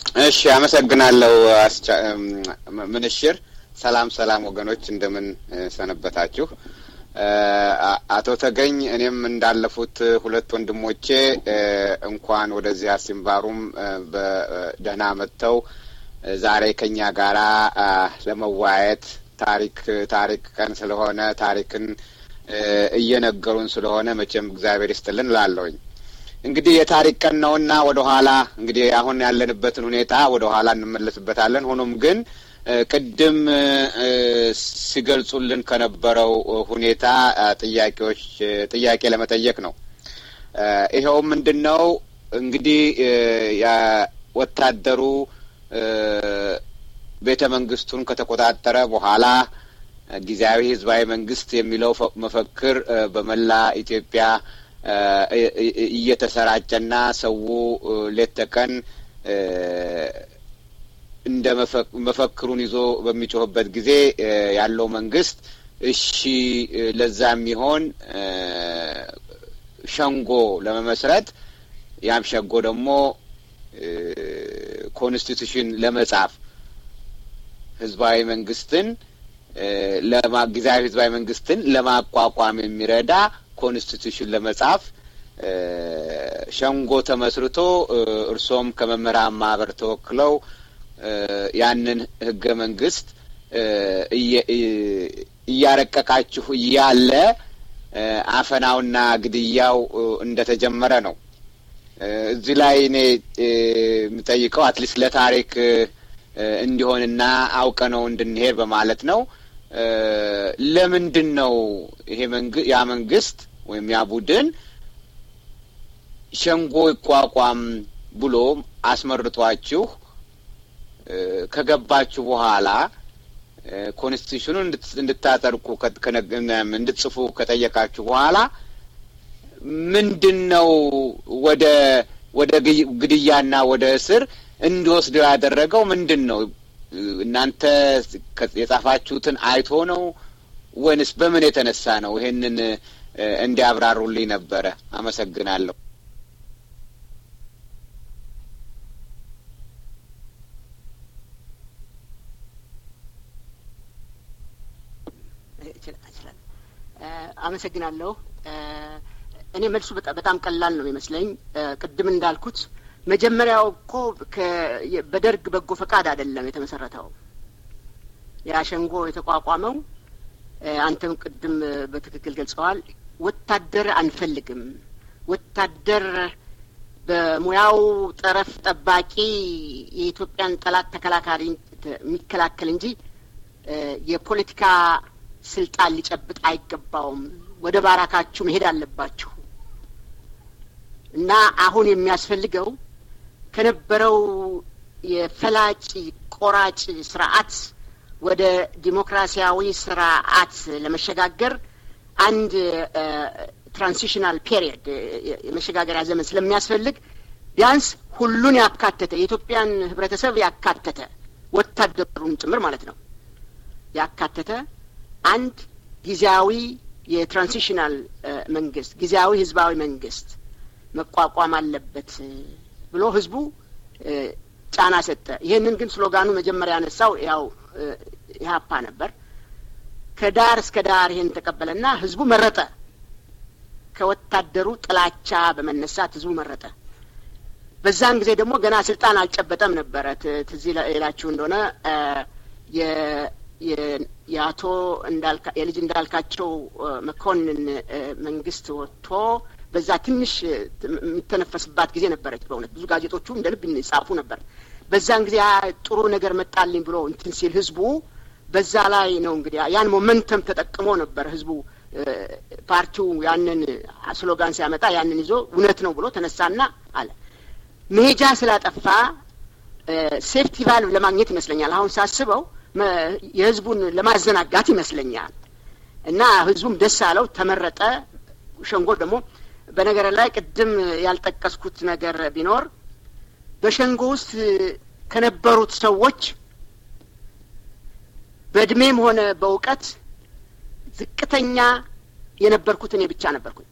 እሺ፣ አመሰግናለሁ ምንሽር። ሰላም ሰላም ወገኖች፣ እንደምን ሰነበታችሁ? አቶ ተገኝ፣ እኔም እንዳለፉት ሁለት ወንድሞቼ እንኳን ወደዚህ አሲምባሩም በደህና መጥተው ዛሬ ከኛ ጋራ ለመወያየት ታሪክ ታሪክ ቀን ስለሆነ ታሪክን እየነገሩን ስለሆነ መቼም እግዚአብሔር ይስጥልን ላለውኝ እንግዲህ የታሪክ ቀን ነውና ወደ ኋላ እንግዲህ አሁን ያለንበትን ሁኔታ ወደ ኋላ እንመለስበታለን። ሆኖም ግን ቅድም ሲገልጹልን ከነበረው ሁኔታ ጥያቄዎች ጥያቄ ለመጠየቅ ነው። ይኸውም ምንድን ነው እንግዲህ ወታደሩ ቤተ መንግስቱን ከተቆጣጠረ በኋላ ጊዜያዊ ህዝባዊ መንግስት የሚለው መፈክር በመላ ኢትዮጵያ እየተሰራጨና ሰው ሌት ተቀን እንደ መፈክሩን ይዞ በሚጮህበት ጊዜ ያለው መንግስት እሺ ለዛ የሚሆን ሸንጎ ለመመስረት ያም ሸንጎ ደግሞ ኮንስቲቱሽን ለመጻፍ ህዝባዊ መንግስትን ጊዜያዊ ህዝባዊ መንግስትን ለማቋቋም የሚረዳ ኮንስቲቱሽን ለመጻፍ ሸንጎ ተመስርቶ እርሶም ከመምህራን ማህበር ተወክለው ያንን ህገ መንግስት እያረቀቃችሁ እያለ አፈናውና ግድያው እንደተጀመረ ነው። እዚህ ላይ እኔ የምጠይቀው አትሊስት ለታሪክ እንዲሆንና አውቀ ነው እንድንሄድ በማለት ነው። ለምንድን ነው ይሄ ያ መንግስት ወይም ያ ቡድን ሸንጎ ይቋቋም ብሎ አስመርጧችሁ ከገባችሁ በኋላ ኮንስቲቱሽኑን እንድታጸድቁ እንድትጽፉ ከጠየቃችሁ በኋላ ምንድን ነው ወደ ወደ ግድያና ወደ እስር እንዲወስደው ያደረገው ምንድን ነው? እናንተ የጻፋችሁትን አይቶ ነው ወይንስ በምን የተነሳ ነው? ይሄንን እንዲያብራሩልኝ ነበረ። አመሰግናለሁ። አመሰግናለሁ። እኔ መልሱ በጣም ቀላል ነው ይመስለኝ። ቅድም እንዳልኩት መጀመሪያው እኮ በደርግ በጎ ፈቃድ አይደለም የተመሰረተው። ያ ሸንጎ የተቋቋመው አንተም ቅድም በትክክል ገልጸዋል። ወታደር አንፈልግም፣ ወታደር በሙያው ጠረፍ ጠባቂ የኢትዮጵያን ጠላት ተከላካሪ የሚከላከል እንጂ የፖለቲካ ስልጣን ሊጨብጥ አይገባውም። ወደ ባራካችሁ መሄድ አለባችሁ እና አሁን የሚያስፈልገው ከነበረው የፈላጭ ቆራጭ ስርዓት ወደ ዲሞክራሲያዊ ስርዓት ለመሸጋገር አንድ ትራንሲሽናል ፔሪየድ የመሸጋገሪያ ዘመን ስለሚያስፈልግ ቢያንስ ሁሉን ያካተተ የኢትዮጵያን ሕብረተሰብ ያካተተ ወታደሩን ጭምር ማለት ነው ያካተተ አንድ ጊዜያዊ የትራንሲሽናል መንግስት ጊዜያዊ ህዝባዊ መንግስት መቋቋም አለበት ብሎ ህዝቡ ጫና ሰጠ። ይህንን ግን ስሎጋኑ መጀመሪያ ያነሳው ያው ኢህአፓ ነበር። ከዳር እስከ ዳር ይህን ተቀበለና ህዝቡ መረጠ። ከወታደሩ ጥላቻ በመነሳት ህዝቡ መረጠ። በዛን ጊዜ ደግሞ ገና ስልጣን አልጨበጠም ነበረ። ትዝ ይላችሁ እንደሆነ የአቶ የልጅ እንዳልካቸው መኮንን መንግስት ወጥቶ በዛ ትንሽ የሚተነፈስባት ጊዜ ነበረች። በእውነት ብዙ ጋዜጦቹ እንደ ልብ ይጻፉ ነበር። በዛን ጊዜ ጥሩ ነገር መጣልኝ ብሎ እንትን ሲል ህዝቡ በዛ ላይ ነው እንግዲህ ያን ሞመንተም ተጠቅሞ ነበር ህዝቡ ፓርቲው ያንን ስሎጋን ሲያመጣ ያንን ይዞ እውነት ነው ብሎ ተነሳና አለ። መሄጃ ስላጠፋ ሴፍቲ ቫልቭ ለማግኘት ይመስለኛል አሁን ሳስበው የህዝቡን ለማዘናጋት ይመስለኛል። እና ህዝቡም ደስ አለው፣ ተመረጠ። ሸንጎ ደግሞ በነገር ላይ ቅድም ያልጠቀስኩት ነገር ቢኖር በሸንጎ ውስጥ ከነበሩት ሰዎች በእድሜም ሆነ በእውቀት ዝቅተኛ የነበርኩት እኔ ብቻ ነበርኩኝ።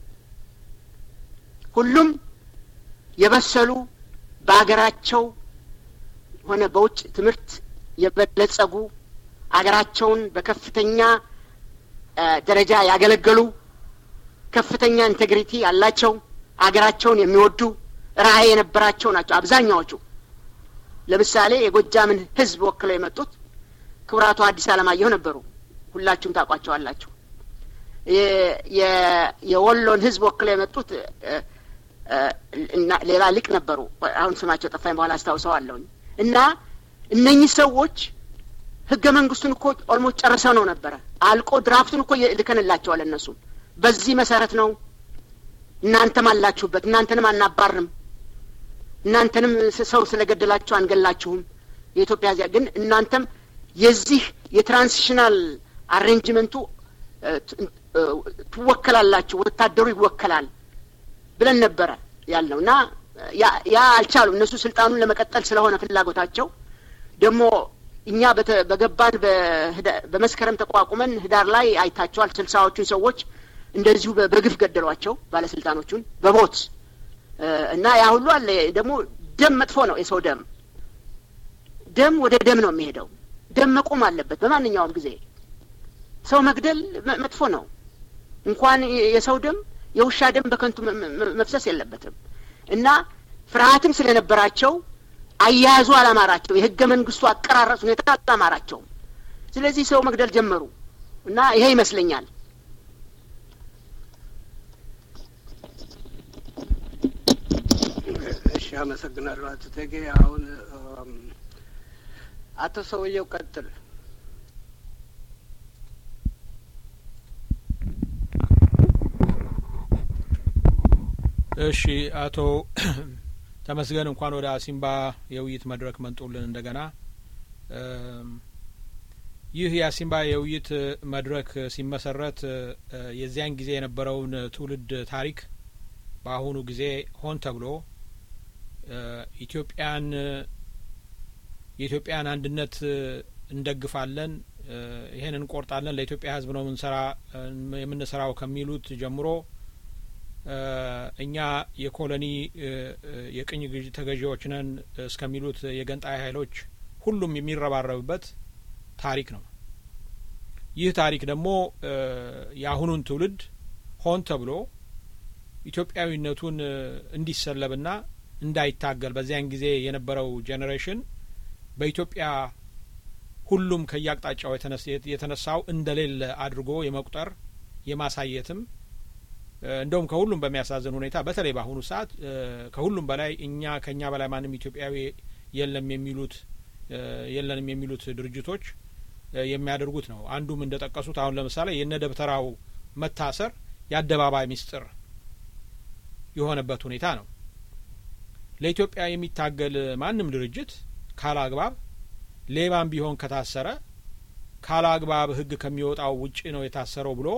ሁሉም የበሰሉ በሀገራቸው ሆነ በውጭ ትምህርት የበለጸጉ አገራቸውን በከፍተኛ ደረጃ ያገለገሉ ከፍተኛ ኢንቴግሪቲ ያላቸው አገራቸውን የሚወዱ ራዕይ የነበራቸው ናቸው አብዛኛዎቹ። ለምሳሌ የጎጃምን ሕዝብ ወክለው የመጡት ክቡራቱ አዲስ አለማየሁ ነበሩ። ሁላችሁም ታውቋቸዋላችሁ። የወሎን ሕዝብ ወክለው የመጡት ሌላ ሊቅ ነበሩ። አሁን ስማቸው ጠፋኝ፣ በኋላ አስታውሰዋለሁኝ። እና እነኚህ ሰዎች ህገ መንግስቱን እኮ ኦልሞስት ጨርሰው ነው ነበረ አልቆ ድራፍቱን እኮ ልከንላቸዋል። እነሱም በዚህ መሰረት ነው እናንተም አላችሁበት፣ እናንተንም አናባርም፣ እናንተንም ሰው ስለገደላችሁ አንገላችሁም። የኢትዮጵያ ዚያ ግን እናንተም የዚህ የትራንሲሽናል አሬንጅመንቱ ትወከላላችሁ፣ ወታደሩ ይወከላል ብለን ነበረ ያልነው እና ያ አልቻሉም። እነሱ ስልጣኑን ለመቀጠል ስለሆነ ፍላጎታቸው ደግሞ እኛ በገባን በመስከረም ተቋቁመን ህዳር ላይ አይታቸዋል። ስልሳዎቹን ሰዎች እንደዚሁ በግፍ ገደሏቸው ባለስልጣኖቹን በሞት እና ያ ሁሉ አለ። ደግሞ ደም መጥፎ ነው። የሰው ደም ደም ወደ ደም ነው የሚሄደው። ደም መቆም አለበት በማንኛውም ጊዜ። ሰው መግደል መጥፎ ነው። እንኳን የሰው ደም የውሻ ደም በከንቱ መፍሰስ የለበትም እና ፍርሃትም ስለነበራቸው አያያዙ አላማራቸው። የህገ መንግስቱ አቀራረጽ ሁኔታ አላማራቸውም። ስለዚህ ሰው መግደል ጀመሩ እና ይሄ ይመስለኛል እሺ፣ አመሰግናለሁ አቶ ተጌ። አሁን አቶ ሰውየው ቀጥል። እሺ አቶ ተመስገን እንኳን ወደ አሲምባ የውይይት መድረክ መጡልን። እንደገና ይህ የአሲምባ የውይይት መድረክ ሲመሰረት የዚያን ጊዜ የነበረውን ትውልድ ታሪክ በአሁኑ ጊዜ ሆን ተብሎ ኢትዮጵያን የኢትዮጵያን አንድነት እንደግፋለን፣ ይሄን እንቆርጣለን፣ ለኢትዮጵያ ሕዝብ ነው ምንሰራ የምንሰራው ከሚሉት ጀምሮ እኛ የኮሎኒ የቅኝ ተገዢዎች ነን እስከሚሉት የገንጣይ ኃይሎች ሁሉም የሚረባረብበት ታሪክ ነው። ይህ ታሪክ ደግሞ የአሁኑን ትውልድ ሆን ተብሎ ኢትዮጵያዊነቱን እንዲሰለብና እንዳይታገል በዚያን ጊዜ የነበረው ጄኔሬሽን በኢትዮጵያ ሁሉም ከየአቅጣጫው የተነሳው እንደሌለ አድርጎ የመቁጠር የማሳየትም እንደውም ከሁሉም በሚያሳዝን ሁኔታ በተለይ በአሁኑ ሰዓት ከሁሉም በላይ እኛ ከእኛ በላይ ማንም ኢትዮጵያዊ የለም የሚሉት የለንም የሚሉት ድርጅቶች የሚያደርጉት ነው። አንዱም እንደ ጠቀሱት አሁን ለምሳሌ የነ ደብተራው መታሰር የአደባባይ ምስጢር የሆነበት ሁኔታ ነው። ለኢትዮጵያ የሚታገል ማንም ድርጅት ካለ አግባብ ሌባም ቢሆን ከታሰረ ካለ አግባብ ሕግ ከሚወጣው ውጪ ነው የታሰረው ብሎ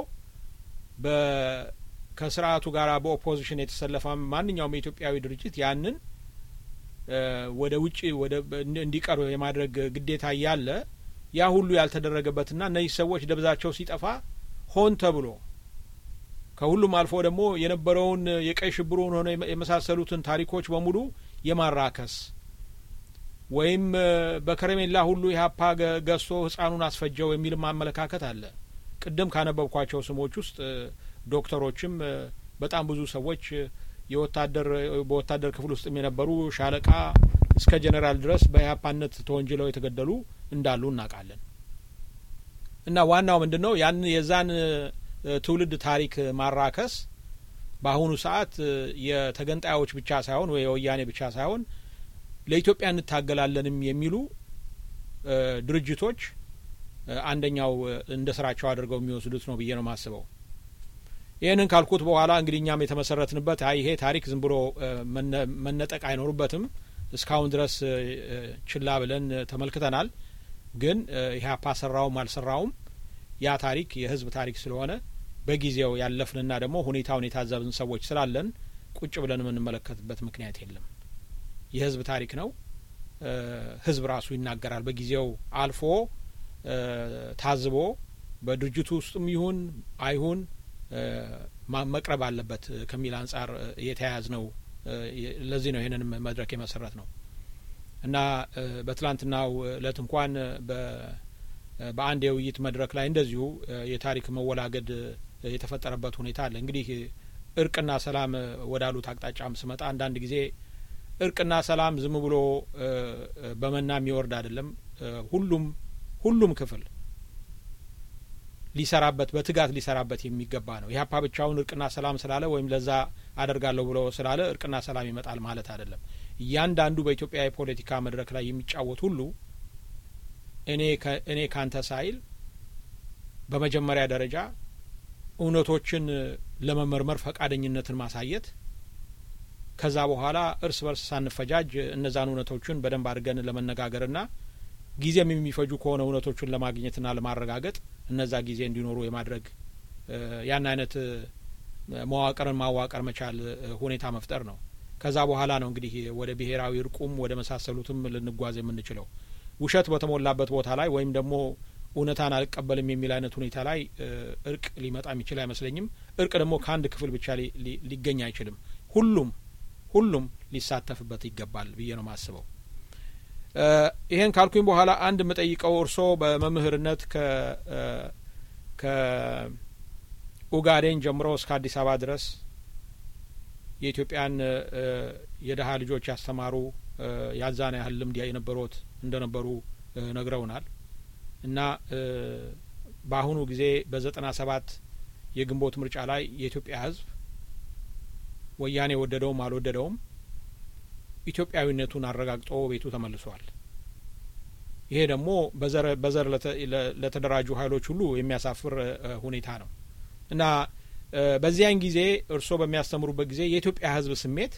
ከስርዓቱ ጋር በኦፖዚሽን የተሰለፈ ማንኛውም የኢትዮጵያዊ ድርጅት ያንን ወደ ውጭ ወደ እንዲቀርብ የማድረግ ግዴታ እያለ ያ ሁሉ ያልተደረገበትና እነዚህ ሰዎች ደብዛቸው ሲጠፋ ሆን ተብሎ ከሁሉም አልፎ ደግሞ የነበረውን የቀይ ሽብሩን ሆነ የመሳሰሉትን ታሪኮች በሙሉ የማራከስ ወይም በከረሜላ ሁሉ ኢህአፓ ገዝቶ ህጻኑን አስፈጀው የሚልም አመለካከት አለ። ቅድም ካነበብኳቸው ስሞች ውስጥ ዶክተሮችም በጣም ብዙ ሰዎች የወታደር በወታደር ክፍል ውስጥም የነበሩ ሻለቃ እስከ ጄኔራል ድረስ በኢህአፓነት ተወንጅለው የተገደሉ እንዳሉ እናውቃለን። እና ዋናው ምንድን ነው ያን የዛን ትውልድ ታሪክ ማራከስ በአሁኑ ሰዓት የተገንጣዮች ብቻ ሳይሆን ወይ የወያኔ ብቻ ሳይሆን ለኢትዮጵያ እንታገላለንም የሚሉ ድርጅቶች አንደኛው እንደ ስራቸው አድርገው የሚወስዱት ነው ብዬ ነው የማስበው። ይህንን ካልኩት በኋላ እንግዲህ እኛም የተመሰረትንበት አይ ይሄ ታሪክ ዝም ብሎ መነጠቅ አይኖርበትም እስካሁን ድረስ ችላ ብለን ተመልክተናል። ግን ኢህአፓ ሰራውም አልሰራውም ያ ታሪክ የህዝብ ታሪክ ስለሆነ በጊዜው ያለፍንና ደግሞ ሁኔታውን የታዘብን ሰዎች ስላለን ቁጭ ብለን የምንመለከትበት ምክንያት የለም። የህዝብ ታሪክ ነው። ህዝብ ራሱ ይናገራል። በጊዜው አልፎ ታዝቦ በድርጅቱ ውስጥም ይሁን አይሁን መቅረብ አለበት ከሚል አንጻር የተያያዝ ነው። ለዚህ ነው ይህንንም መድረክ የመሰረት ነው እና በትላንትናው እለት እንኳን በአንድ የውይይት መድረክ ላይ እንደዚሁ የታሪክ መወላገድ የተፈጠረበት ሁኔታ አለ። እንግዲህ እርቅና ሰላም ወዳሉት አቅጣጫም ስመጣ አንዳንድ ጊዜ እርቅና ሰላም ዝም ብሎ በመና የሚወርድ አይደለም። ሁሉም ሁሉም ክፍል ሊሰራበት በትጋት ሊሰራበት የሚገባ ነው። ኢህአፓ ብቻውን እርቅና ሰላም ስላለ ወይም ለዛ አደርጋለሁ ብሎ ስላለ እርቅና ሰላም ይመጣል ማለት አይደለም። እያንዳንዱ በኢትዮጵያ የፖለቲካ መድረክ ላይ የሚጫወት ሁሉ እኔ እኔ ካንተ ሳይል በመጀመሪያ ደረጃ እውነቶችን ለመመርመር ፈቃደኝነትን ማሳየት ከዛ በኋላ እርስ በርስ ሳንፈጃጅ እነዛን እውነቶችን በደንብ አድርገን ለመነጋገርና ጊዜም የሚፈጁ ከሆነ እውነቶቹን ለማግኘትና ለማረጋገጥ እነዛ ጊዜ እንዲኖሩ የማድረግ ያን አይነት መዋቅርን ማዋቀር መቻል ሁኔታ መፍጠር ነው። ከዛ በኋላ ነው እንግዲህ ወደ ብሔራዊ እርቁም ወደ መሳሰሉትም ልንጓዝ የምንችለው። ውሸት በተሞላበት ቦታ ላይ ወይም ደግሞ እውነታን አልቀበልም የሚል አይነት ሁኔታ ላይ እርቅ ሊመጣ የሚችል አይመስለኝም። እርቅ ደግሞ ከአንድ ክፍል ብቻ ሊገኝ አይችልም። ሁሉም ሁሉም ሊሳተፍበት ይገባል ብዬ ነው የማስበው። ይሄን ካልኩኝ በኋላ አንድ የምጠይቀው እርስዎ በመምህርነት ከ ከኡጋዴን ጀምሮ እስከ አዲስ አበባ ድረስ የኢትዮጵያን የድሀ ልጆች ያስተማሩ ያዛን ያህል ልምድ የነበሩት እንደነበሩ ነግረውናል እና በአሁኑ ጊዜ በዘጠና ሰባት የግንቦት ምርጫ ላይ የኢትዮጵያ ሕዝብ ወያኔ ወደደውም አልወደደውም ኢትዮጵያዊነቱን አረጋግጦ ቤቱ ተመልሷል። ይሄ ደግሞ በዘር ለተደራጁ ኃይሎች ሁሉ የሚያሳፍር ሁኔታ ነው እና በዚያን ጊዜ እርስዎ በሚያስተምሩበት ጊዜ የኢትዮጵያ ሕዝብ ስሜት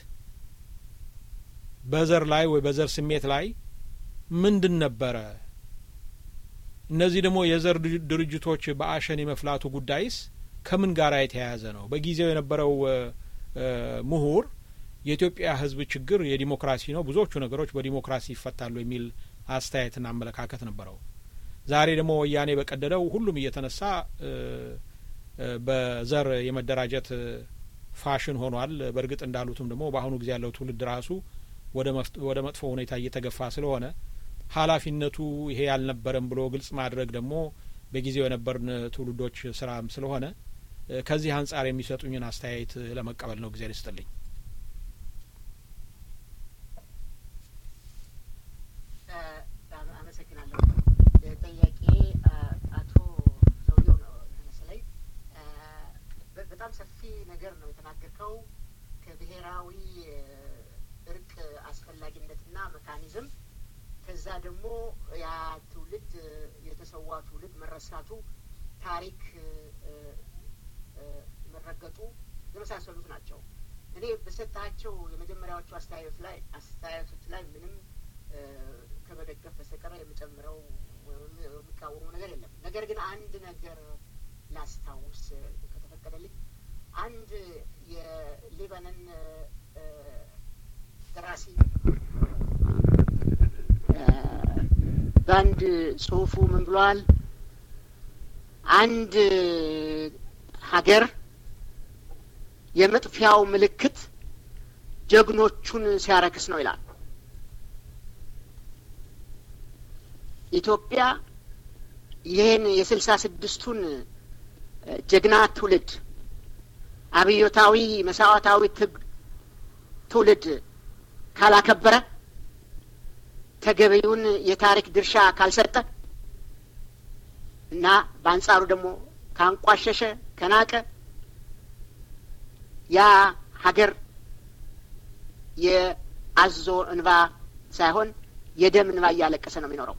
በዘር ላይ ወይ በዘር ስሜት ላይ ምንድን ነበረ? እነዚህ ደግሞ የዘር ድርጅቶች በአሸን የመፍላቱ ጉዳይስ ከምን ጋር የተያያዘ ነው? በጊዜው የነበረው ምሁር የኢትዮጵያ ህዝብ ችግር የዲሞክራሲ ነው፣ ብዙዎቹ ነገሮች በዲሞክራሲ ይፈታሉ የሚል አስተያየትና አመለካከት ነበረው። ዛሬ ደግሞ ወያኔ በቀደደው ሁሉም እየተነሳ በዘር የመደራጀት ፋሽን ሆኗል። በእርግጥ እንዳሉትም ደግሞ በአሁኑ ጊዜ ያለው ትውልድ ራሱ ወደ መጥፎ ሁኔታ እየተገፋ ስለሆነ ኃላፊነቱ ይሄ ያልነበረም ብሎ ግልጽ ማድረግ ደግሞ በጊዜው የነበርን ትውልዶች ስራም ስለሆነ ከዚህ አንጻር የሚሰጡኝን አስተያየት ለመቀበል ነው። ጊዜ ይስጥልኝ። አመሰግናለሁ። ጥያቄ አቶ ሰውየው ነው መሰለኝ። በጣም ሰፊ ነገር ነው የተናገርከው ከብሔራዊ እርቅ አስፈላጊነትና መካኒዝም ከዛ ደግሞ ያ ትውልድ የተሰዋ ትውልድ መረሳቱ፣ ታሪክ መረገጡ የመሳሰሉት ናቸው። እኔ በሰጣቸው የመጀመሪያዎቹ አስተያየቶች ላይ አስተያየቶች ላይ ምንም ከመደገፍ በስተቀር የምጨምረው የሚቃወመው ነገር የለም። ነገር ግን አንድ ነገር ላስታውስ ከተፈቀደልኝ አንድ የሊባኖን ደራሲ በአንድ ጽሁፉ ምን ብሏል? አንድ ሀገር የመጥፊያው ምልክት ጀግኖቹን ሲያረክስ ነው ይላል። ኢትዮጵያ ይህን የስልሳ ስድስቱን ጀግና ትውልድ አብዮታዊ መስዋዕታዊ ትውልድ ካላከበረ ተገቢውን የታሪክ ድርሻ ካልሰጠ እና በአንጻሩ ደግሞ ካንቋሸሸ ከናቀ ያ ሀገር የአዞ እንባ ሳይሆን የደም እንባ እያለቀሰ ነው የሚኖረው።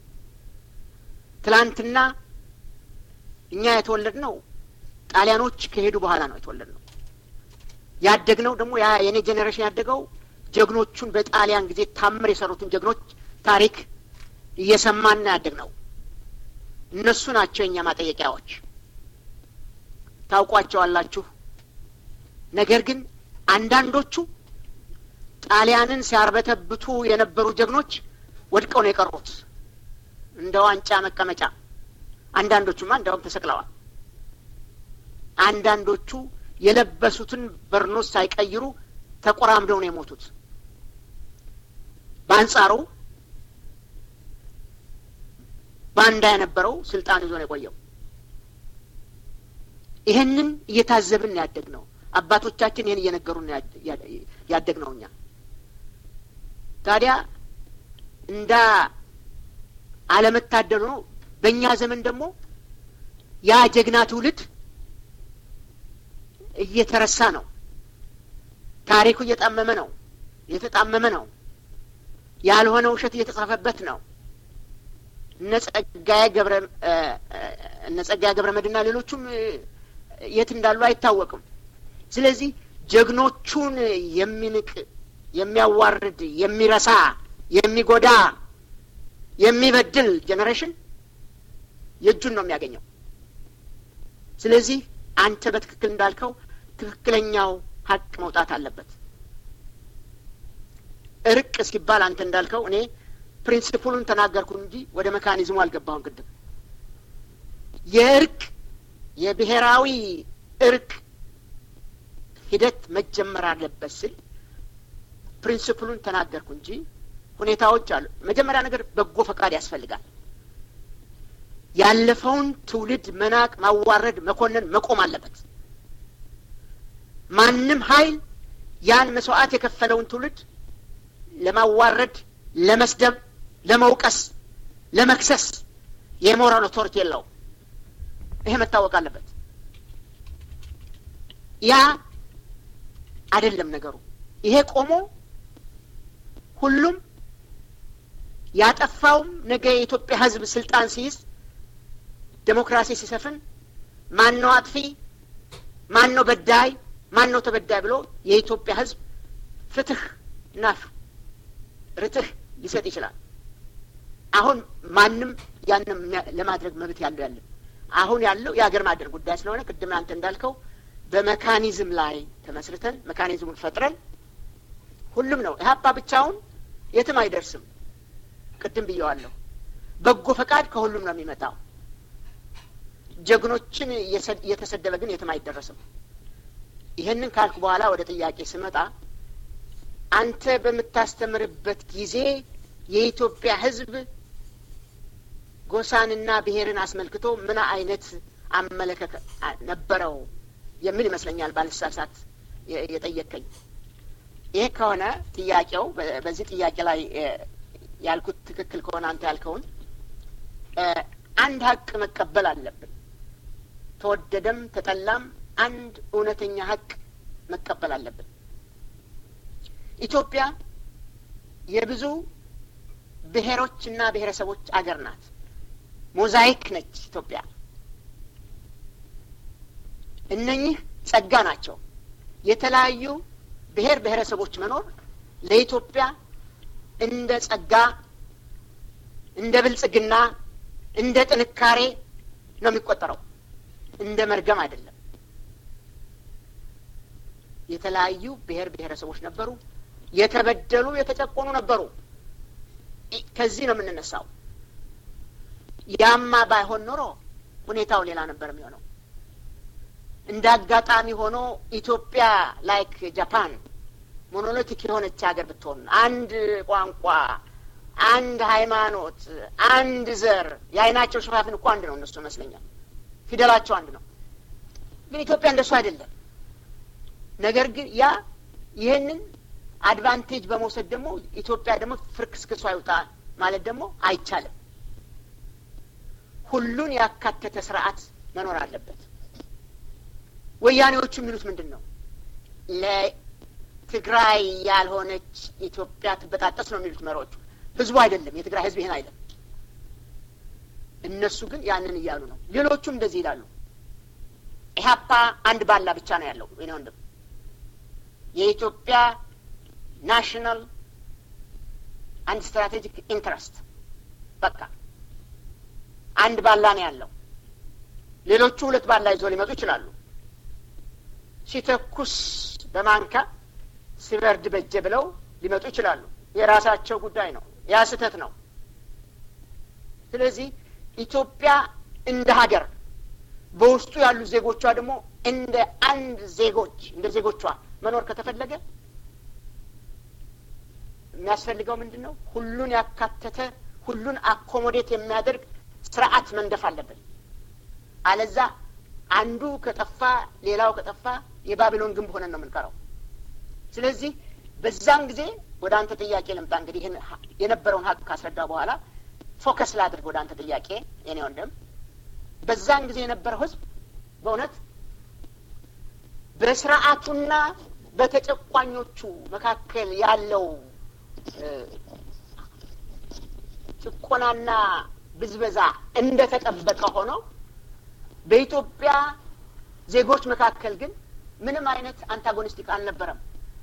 ትላንትና እኛ የተወለድ ነው ጣሊያኖች ከሄዱ በኋላ ነው የተወለድ ነው። ያደግነው ደግሞ ያ የኔ ጄኔሬሽን ያደገው ጀግኖቹን በጣሊያን ጊዜ ታምር የሰሩትን ጀግኖች ታሪክ እየሰማን ያደግነው እነሱ ናቸው የእኛ ማጠየቂያዎች። ታውቋቸዋላችሁ። ነገር ግን አንዳንዶቹ ጣሊያንን ሲያርበተብቱ የነበሩ ጀግኖች ወድቀው ነው የቀሩት እንደ ዋንጫ መቀመጫ። አንዳንዶቹማ እንዲያውም ተሰቅለዋል። አንዳንዶቹ የለበሱትን በርኖስ ሳይቀይሩ ተቆራምደው ነው የሞቱት። በአንጻሩ ባንዳ የነበረው ስልጣን ይዞ ነው የቆየው። ይህንን እየታዘብን ያደግ ነው። አባቶቻችን ይህን እየነገሩን ያደግ ነው። እኛ ታዲያ እንዳ አለመታደሉ ነው። በእኛ ዘመን ደግሞ ያ ጀግና ትውልድ እየተረሳ ነው። ታሪኩ እየጣመመ ነው፣ እየተጣመመ ነው። ያልሆነ ውሸት እየተጻፈበት ነው። እነ ጸጋዬ ገብረ እነ ጸጋዬ ገብረ መድኅንና ሌሎቹም የት እንዳሉ አይታወቅም። ስለዚህ ጀግኖቹን የሚንቅ የሚያዋርድ፣ የሚረሳ፣ የሚጎዳ፣ የሚበድል ጄኔሬሽን የእጁን ነው የሚያገኘው። ስለዚህ አንተ በትክክል እንዳልከው ትክክለኛው ሀቅ መውጣት አለበት። እርቅ እስኪባል አንተ እንዳልከው እኔ ፕሪንሲፕሉን ተናገርኩ እንጂ ወደ መካኒዝሙ አልገባሁም። ቅድም የእርቅ የብሔራዊ እርቅ ሂደት መጀመር አለበት ስል ፕሪንሲፕሉን ተናገርኩ እንጂ ሁኔታዎች አሉ። መጀመሪያ ነገር በጎ ፈቃድ ያስፈልጋል። ያለፈውን ትውልድ መናቅ፣ ማዋረድ፣ መኮነን መቆም አለበት። ማንም ኃይል ያን መስዋዕት የከፈለውን ትውልድ ለማዋረድ፣ ለመስደብ፣ ለመውቀስ፣ ለመክሰስ የሞራል ኦቶሪቲ የለውም። ይሄ መታወቅ አለበት። ያ አይደለም ነገሩ። ይሄ ቆሞ ሁሉም ያጠፋውም ነገ የኢትዮጵያ ሕዝብ ስልጣን ሲይዝ ዴሞክራሲ ሲሰፍን ማን ነው አጥፊ፣ ማን ነው በዳይ፣ ማን ነው ተበዳይ ብሎ የኢትዮጵያ ሕዝብ ፍትህ እና ርትህ ሊሰጥ ይችላል። አሁን ማንም ያንም ለማድረግ መብት ያለው ያለን አሁን ያለው የሀገር ማደር ጉዳይ ስለሆነ ቅድም አንተ እንዳልከው በመካኒዝም ላይ ተመስርተን መካኒዝሙን ፈጥረን ሁሉም ነው ኢህአፓ ብቻውን የትም አይደርስም። ቅድም ብየዋለሁ። በጎ ፈቃድ ከሁሉም ነው የሚመጣው። ጀግኖችን እየተሰደበ ግን የትም አይደረስም። ይህንን ካልኩ በኋላ ወደ ጥያቄ ስመጣ አንተ በምታስተምርበት ጊዜ የኢትዮጵያ ሕዝብ ጎሳንና ብሔርን አስመልክቶ ምን አይነት አመለካከት ነበረው የሚል ይመስለኛል ባልሳሳት የጠየቀኝ። ይህ ከሆነ ጥያቄው በዚህ ጥያቄ ላይ ያልኩት ትክክል ከሆነ አንተ ያልከውን አንድ ሀቅ መቀበል አለብን። ተወደደም ተጠላም አንድ እውነተኛ ሀቅ መቀበል አለብን። ኢትዮጵያ የብዙ ብሔሮችና ብሔረሰቦች አገር ናት። ሞዛይክ ነች ኢትዮጵያ። እነኚህ ጸጋ ናቸው። የተለያዩ ብሔር ብሔረሰቦች መኖር ለኢትዮጵያ እንደ ጸጋ፣ እንደ ብልጽግና፣ እንደ ጥንካሬ ነው የሚቆጠረው፣ እንደ መርገም አይደለም። የተለያዩ ብሔር ብሔረሰቦች ነበሩ። የተበደሉ የተጨቆኑ ነበሩ። ከዚህ ነው የምንነሳው። ያማ ባይሆን ኖሮ ሁኔታው ሌላ ነበር የሚሆነው። እንደ አጋጣሚ ሆኖ ኢትዮጵያ ላይክ ጃፓን ሞኖሊቲክ የሆነች ሀገር ብትሆን አንድ ቋንቋ፣ አንድ ሃይማኖት፣ አንድ ዘር የአይናቸው ሽፋፍን እኮ አንድ ነው እነሱ ይመስለኛል። ፊደላቸው አንድ ነው። ግን ኢትዮጵያ እንደሱ አይደለም። ነገር ግን ያ ይህንን አድቫንቴጅ በመውሰድ ደግሞ ኢትዮጵያ ደግሞ ፍርክስክሷ ይውጣ ማለት ደግሞ አይቻልም። ሁሉን ያካተተ ስርዓት መኖር አለበት። ወያኔዎቹ የሚሉት ምንድን ነው? ለትግራይ ያልሆነች ኢትዮጵያ ትበጣጠስ ነው የሚሉት መሪዎቹ። ህዝቡ አይደለም፣ የትግራይ ህዝብ ይህን አይለም። እነሱ ግን ያንን እያሉ ነው። ሌሎቹም እንደዚህ ይላሉ። ኢህአፓ አንድ ባላ ብቻ ነው ያለው። ወይኔ ወንድም የኢትዮጵያ ናሽናል አንድ ስትራቴጂክ ኢንትረስት በቃ አንድ ባላ ነው ያለው። ሌሎቹ ሁለት ባላ ይዞ ሊመጡ ይችላሉ። ሲተኩስ በማንካ ሲበርድ በጀ ብለው ሊመጡ ይችላሉ። የራሳቸው ጉዳይ ነው። ያ ስህተት ነው። ስለዚህ ኢትዮጵያ እንደ ሀገር በውስጡ ያሉ ዜጎቿ ደግሞ እንደ አንድ ዜጎች እንደ ዜጎቿ መኖር ከተፈለገ የሚያስፈልገው ምንድን ነው? ሁሉን ያካተተ ሁሉን አኮሞዴት የሚያደርግ ስርዓት መንደፍ አለብን። አለዛ አንዱ ከጠፋ ሌላው ከጠፋ የባቢሎን ግንብ ሆነን ነው የምንቀረው። ስለዚህ በዛን ጊዜ ወደ አንተ ጥያቄ ልምጣ። እንግዲህ ይህን የነበረውን ሀቅ ካስረዳ በኋላ ፎከስ ላድርግ ወደ አንተ ጥያቄ የኔ ወንድም። በዛን ጊዜ የነበረው ህዝብ በእውነት በስርዓቱና በተጨቋኞቹ መካከል ያለው ጭቆናና ብዝበዛ እንደተጠበቀ ሆኖ በኢትዮጵያ ዜጎች መካከል ግን ምንም አይነት አንታጎኒስቲክ አልነበረም።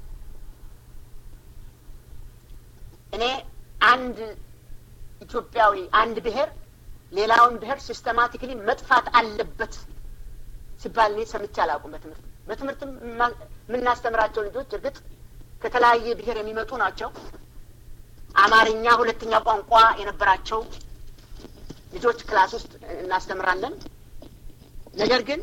እኔ አንድ ኢትዮጵያዊ አንድ ብሔር ሌላውን ብሔር ሲስተማቲክሊ መጥፋት አለበት ሲባል እኔ ሰምቼ አላውቁም። በትምህርት በትምህርትም የምናስተምራቸው ልጆች እርግጥ ከተለያየ ብሔር የሚመጡ ናቸው። አማርኛ ሁለተኛ ቋንቋ የነበራቸው ልጆች ክላስ ውስጥ እናስተምራለን። ነገር ግን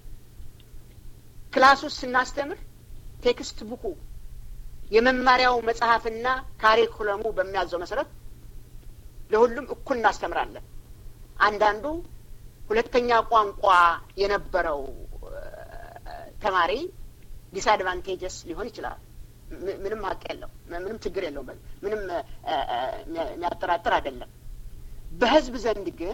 ክላስ ውስጥ ስናስተምር ቴክስት ቡኩ የመማሪያው መጽሐፍና ካሪኩለሙ በሚያዘው መሰረት ለሁሉም እኩል እናስተምራለን። አንዳንዱ ሁለተኛ ቋንቋ የነበረው ተማሪ ዲስአድቫንቴጀስ ሊሆን ይችላል። ምንም ሀቅ የለው፣ ምንም ችግር የለውም። ምንም የሚያጠራጥር አይደለም። በህዝብ ዘንድ ግን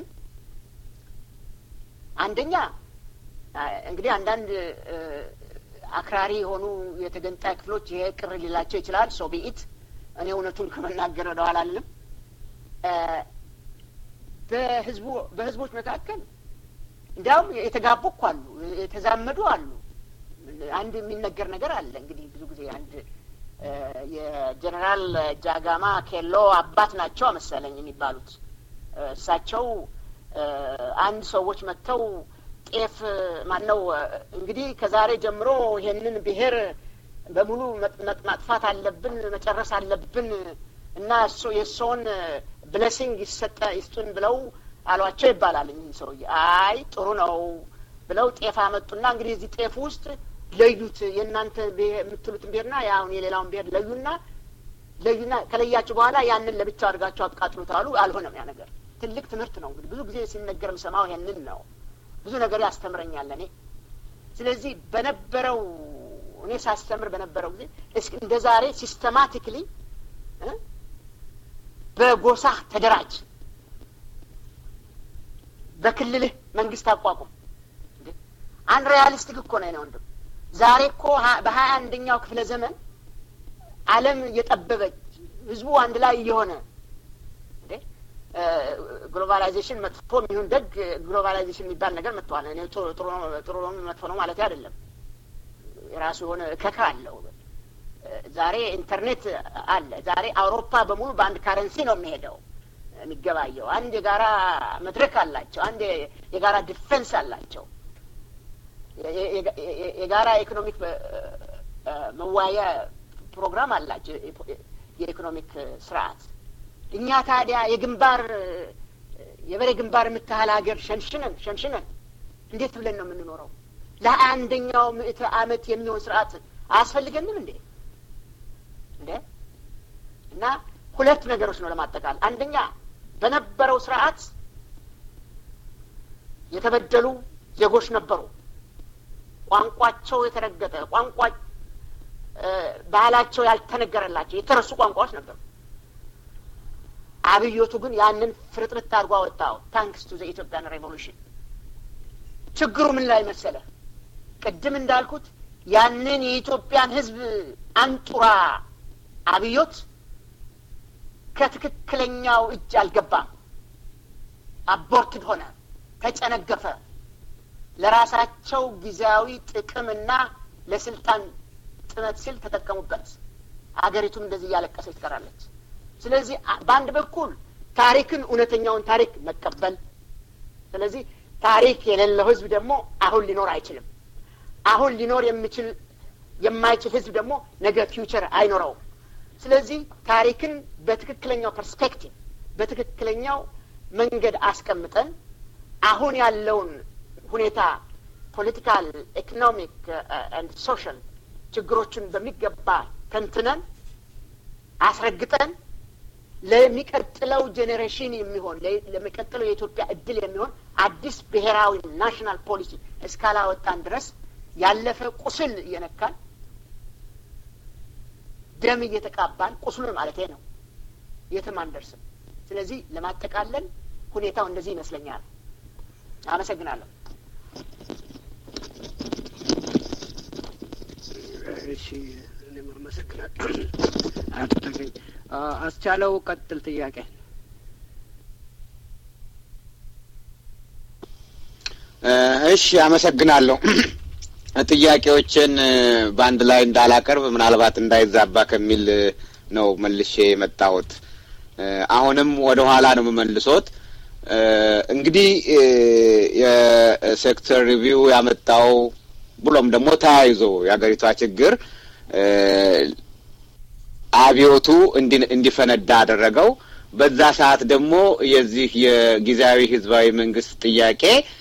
አንደኛ እንግዲህ አንዳንድ አክራሪ የሆኑ የተገንጣይ ክፍሎች ይሄ ቅር ሊላቸው ይችላል። ሶ ቢኢት እኔ እውነቱን ከመናገር ወደኋላ አልልም። በህዝቡ በህዝቦች መካከል እንዲያውም የተጋቡ እኮ አሉ፣ የተዛመዱ አሉ። አንድ የሚነገር ነገር አለ እንግዲህ ብዙ ጊዜ አንድ የጀኔራል ጃጋማ ኬሎ አባት ናቸው መሰለኝ የሚባሉት እሳቸው አንድ ሰዎች መጥተው ጤፍ ማነው እንግዲህ ከዛሬ ጀምሮ ይሄንን ብሔር በሙሉ ማጥፋት አለብን መጨረስ አለብን እና እሱ የእርስዎን ብለሲንግ ይሰጠ ይስጡን ብለው አሏቸው ይባላል። እኚህ ሰውዬ አይ ጥሩ ነው ብለው ጤፍ አመጡና እንግዲህ እዚህ ጤፍ ውስጥ ለዩት የእናንተ የምትሉትን ብሔርና የአሁን የሌላውን ብሔር ለዩና ለዩና ከለያችሁ በኋላ ያንን ለብቻው አድርጋችሁ አቃጥሉት አሉ። አልሆነም። ያ ነገር ትልቅ ትምህርት ነው። እንግዲህ ብዙ ጊዜ ሲነገር የምሰማው ይሄንን ነው። ብዙ ነገር ያስተምረኛል እኔ። ስለዚህ በነበረው እኔ ሳስተምር በነበረው ጊዜ እስኪ እንደ ዛሬ ሲስተማቲክሊ በጎሳ ተደራጅ፣ በክልልህ መንግስት አቋቁም። አንድ ሪያሊስቲክ እኮ ነው ወንድም። ዛሬ እኮ በሀያ አንደኛው ክፍለ ዘመን ዓለም እየጠበበች ህዝቡ አንድ ላይ እየሆነ ግሎባላይዜሽን መጥፎ የሚሆን ደግ ግሎባላይዜሽን የሚባል ነገር መጥተዋል። እኔ ጥሩ ነው መጥፎ ነው ማለት አይደለም። የራሱ የሆነ እከካ አለው። ዛሬ ኢንተርኔት አለ። ዛሬ አውሮፓ በሙሉ በአንድ ካረንሲ ነው የሚሄደው የሚገባየው። አንድ የጋራ መድረክ አላቸው። አንድ የጋራ ዲፌንስ አላቸው። የጋራ ኢኮኖሚክ መዋያ ፕሮግራም አላቸው። የኢኮኖሚክ ስርዓት እኛ ታዲያ የግንባር የበሬ ግንባር የምታህል ሀገር ሸንሽነን ሸንሽነን እንዴት ብለን ነው የምንኖረው? ለአንደኛው ምዕተ ዓመት የሚሆን ስርዓት አያስፈልገንም እንዴ? እንዴ እና ሁለት ነገሮች ነው ለማጠቃል። አንደኛ በነበረው ስርዓት የተበደሉ ዜጎች ነበሩ። ቋንቋቸው የተረገጠ ቋንቋ ባህላቸው ያልተነገረላቸው የተረሱ ቋንቋዎች ነበሩ። አብዮቱ ግን ያንን ፍርጥርት አድርጎ አወጣው። ታንክስ ቱ ዘ ኢትዮጵያን ሬቮሉሽን። ችግሩ ምን ላይ መሰለ? ቅድም እንዳልኩት ያንን የኢትዮጵያን ሕዝብ አንጡራ አብዮት ከትክክለኛው እጅ አልገባም። አቦርትድ ሆነ፣ ተጨነገፈ። ለራሳቸው ጊዜያዊ ጥቅምና ለስልጣን ጥመት ሲል ተጠቀሙበት። አገሪቱም እንደዚህ እያለቀሰች ትቀራለች። ስለዚህ በአንድ በኩል ታሪክን እውነተኛውን ታሪክ መቀበል። ስለዚህ ታሪክ የሌለው ህዝብ ደግሞ አሁን ሊኖር አይችልም። አሁን ሊኖር የሚችል የማይችል ህዝብ ደግሞ ነገ ፊውቸር አይኖረውም። ስለዚህ ታሪክን በትክክለኛው ፐርስፔክቲቭ በትክክለኛው መንገድ አስቀምጠን አሁን ያለውን ሁኔታ ፖለቲካል፣ ኢኮኖሚክ አንድ ሶሻል ችግሮችን በሚገባ ተንትነን አስረግጠን ለሚቀጥለው ጄኔሬሽን የሚሆን ለሚቀጥለው የኢትዮጵያ እድል የሚሆን አዲስ ብሔራዊ ናሽናል ፖሊሲ እስካላወጣን ድረስ ያለፈ ቁስል እየነካን ደም እየተቃባን ቁስሉን ማለት ነው የትም አንደርስም። ስለዚህ ለማጠቃለል ሁኔታው እንደዚህ ይመስለኛል። አመሰግናለሁ። እሺ እኔም አመሰግናለሁ አቶ ተገኝ። አስቻለው ቀጥል ጥያቄ። እሺ አመሰግናለሁ። ጥያቄዎችን በአንድ ላይ እንዳላቀርብ ምናልባት እንዳይዛባ ከሚል ነው መልሼ የመጣሁት። አሁንም ወደ ኋላ ነው የምመልሶት። እንግዲህ የሴክተር ሪቪው ያመጣው ብሎም ደግሞ ተያይዞ የሀገሪቷ ችግር አብዮቱ እንዲፈነዳ አደረገው። በዛ ሰዓት ደግሞ የዚህ የጊዜያዊ ህዝባዊ መንግስት ጥያቄ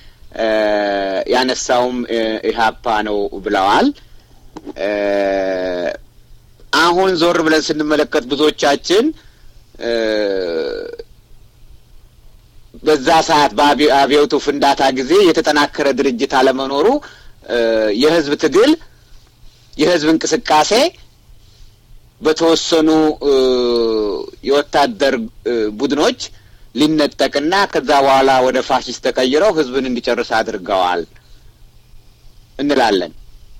ያነሳውም ኢህአፓ ነው ብለዋል። አሁን ዞር ብለን ስንመለከት ብዙዎቻችን በዛ ሰዓት በአብዮቱ ፍንዳታ ጊዜ የተጠናከረ ድርጅት አለመኖሩ የህዝብ ትግል የህዝብ እንቅስቃሴ በተወሰኑ የወታደር ቡድኖች ሊነጠቅና ከዛ በኋላ ወደ ፋሽስት ተቀይረው ህዝብን እንዲጨርስ አድርገዋል እንላለን።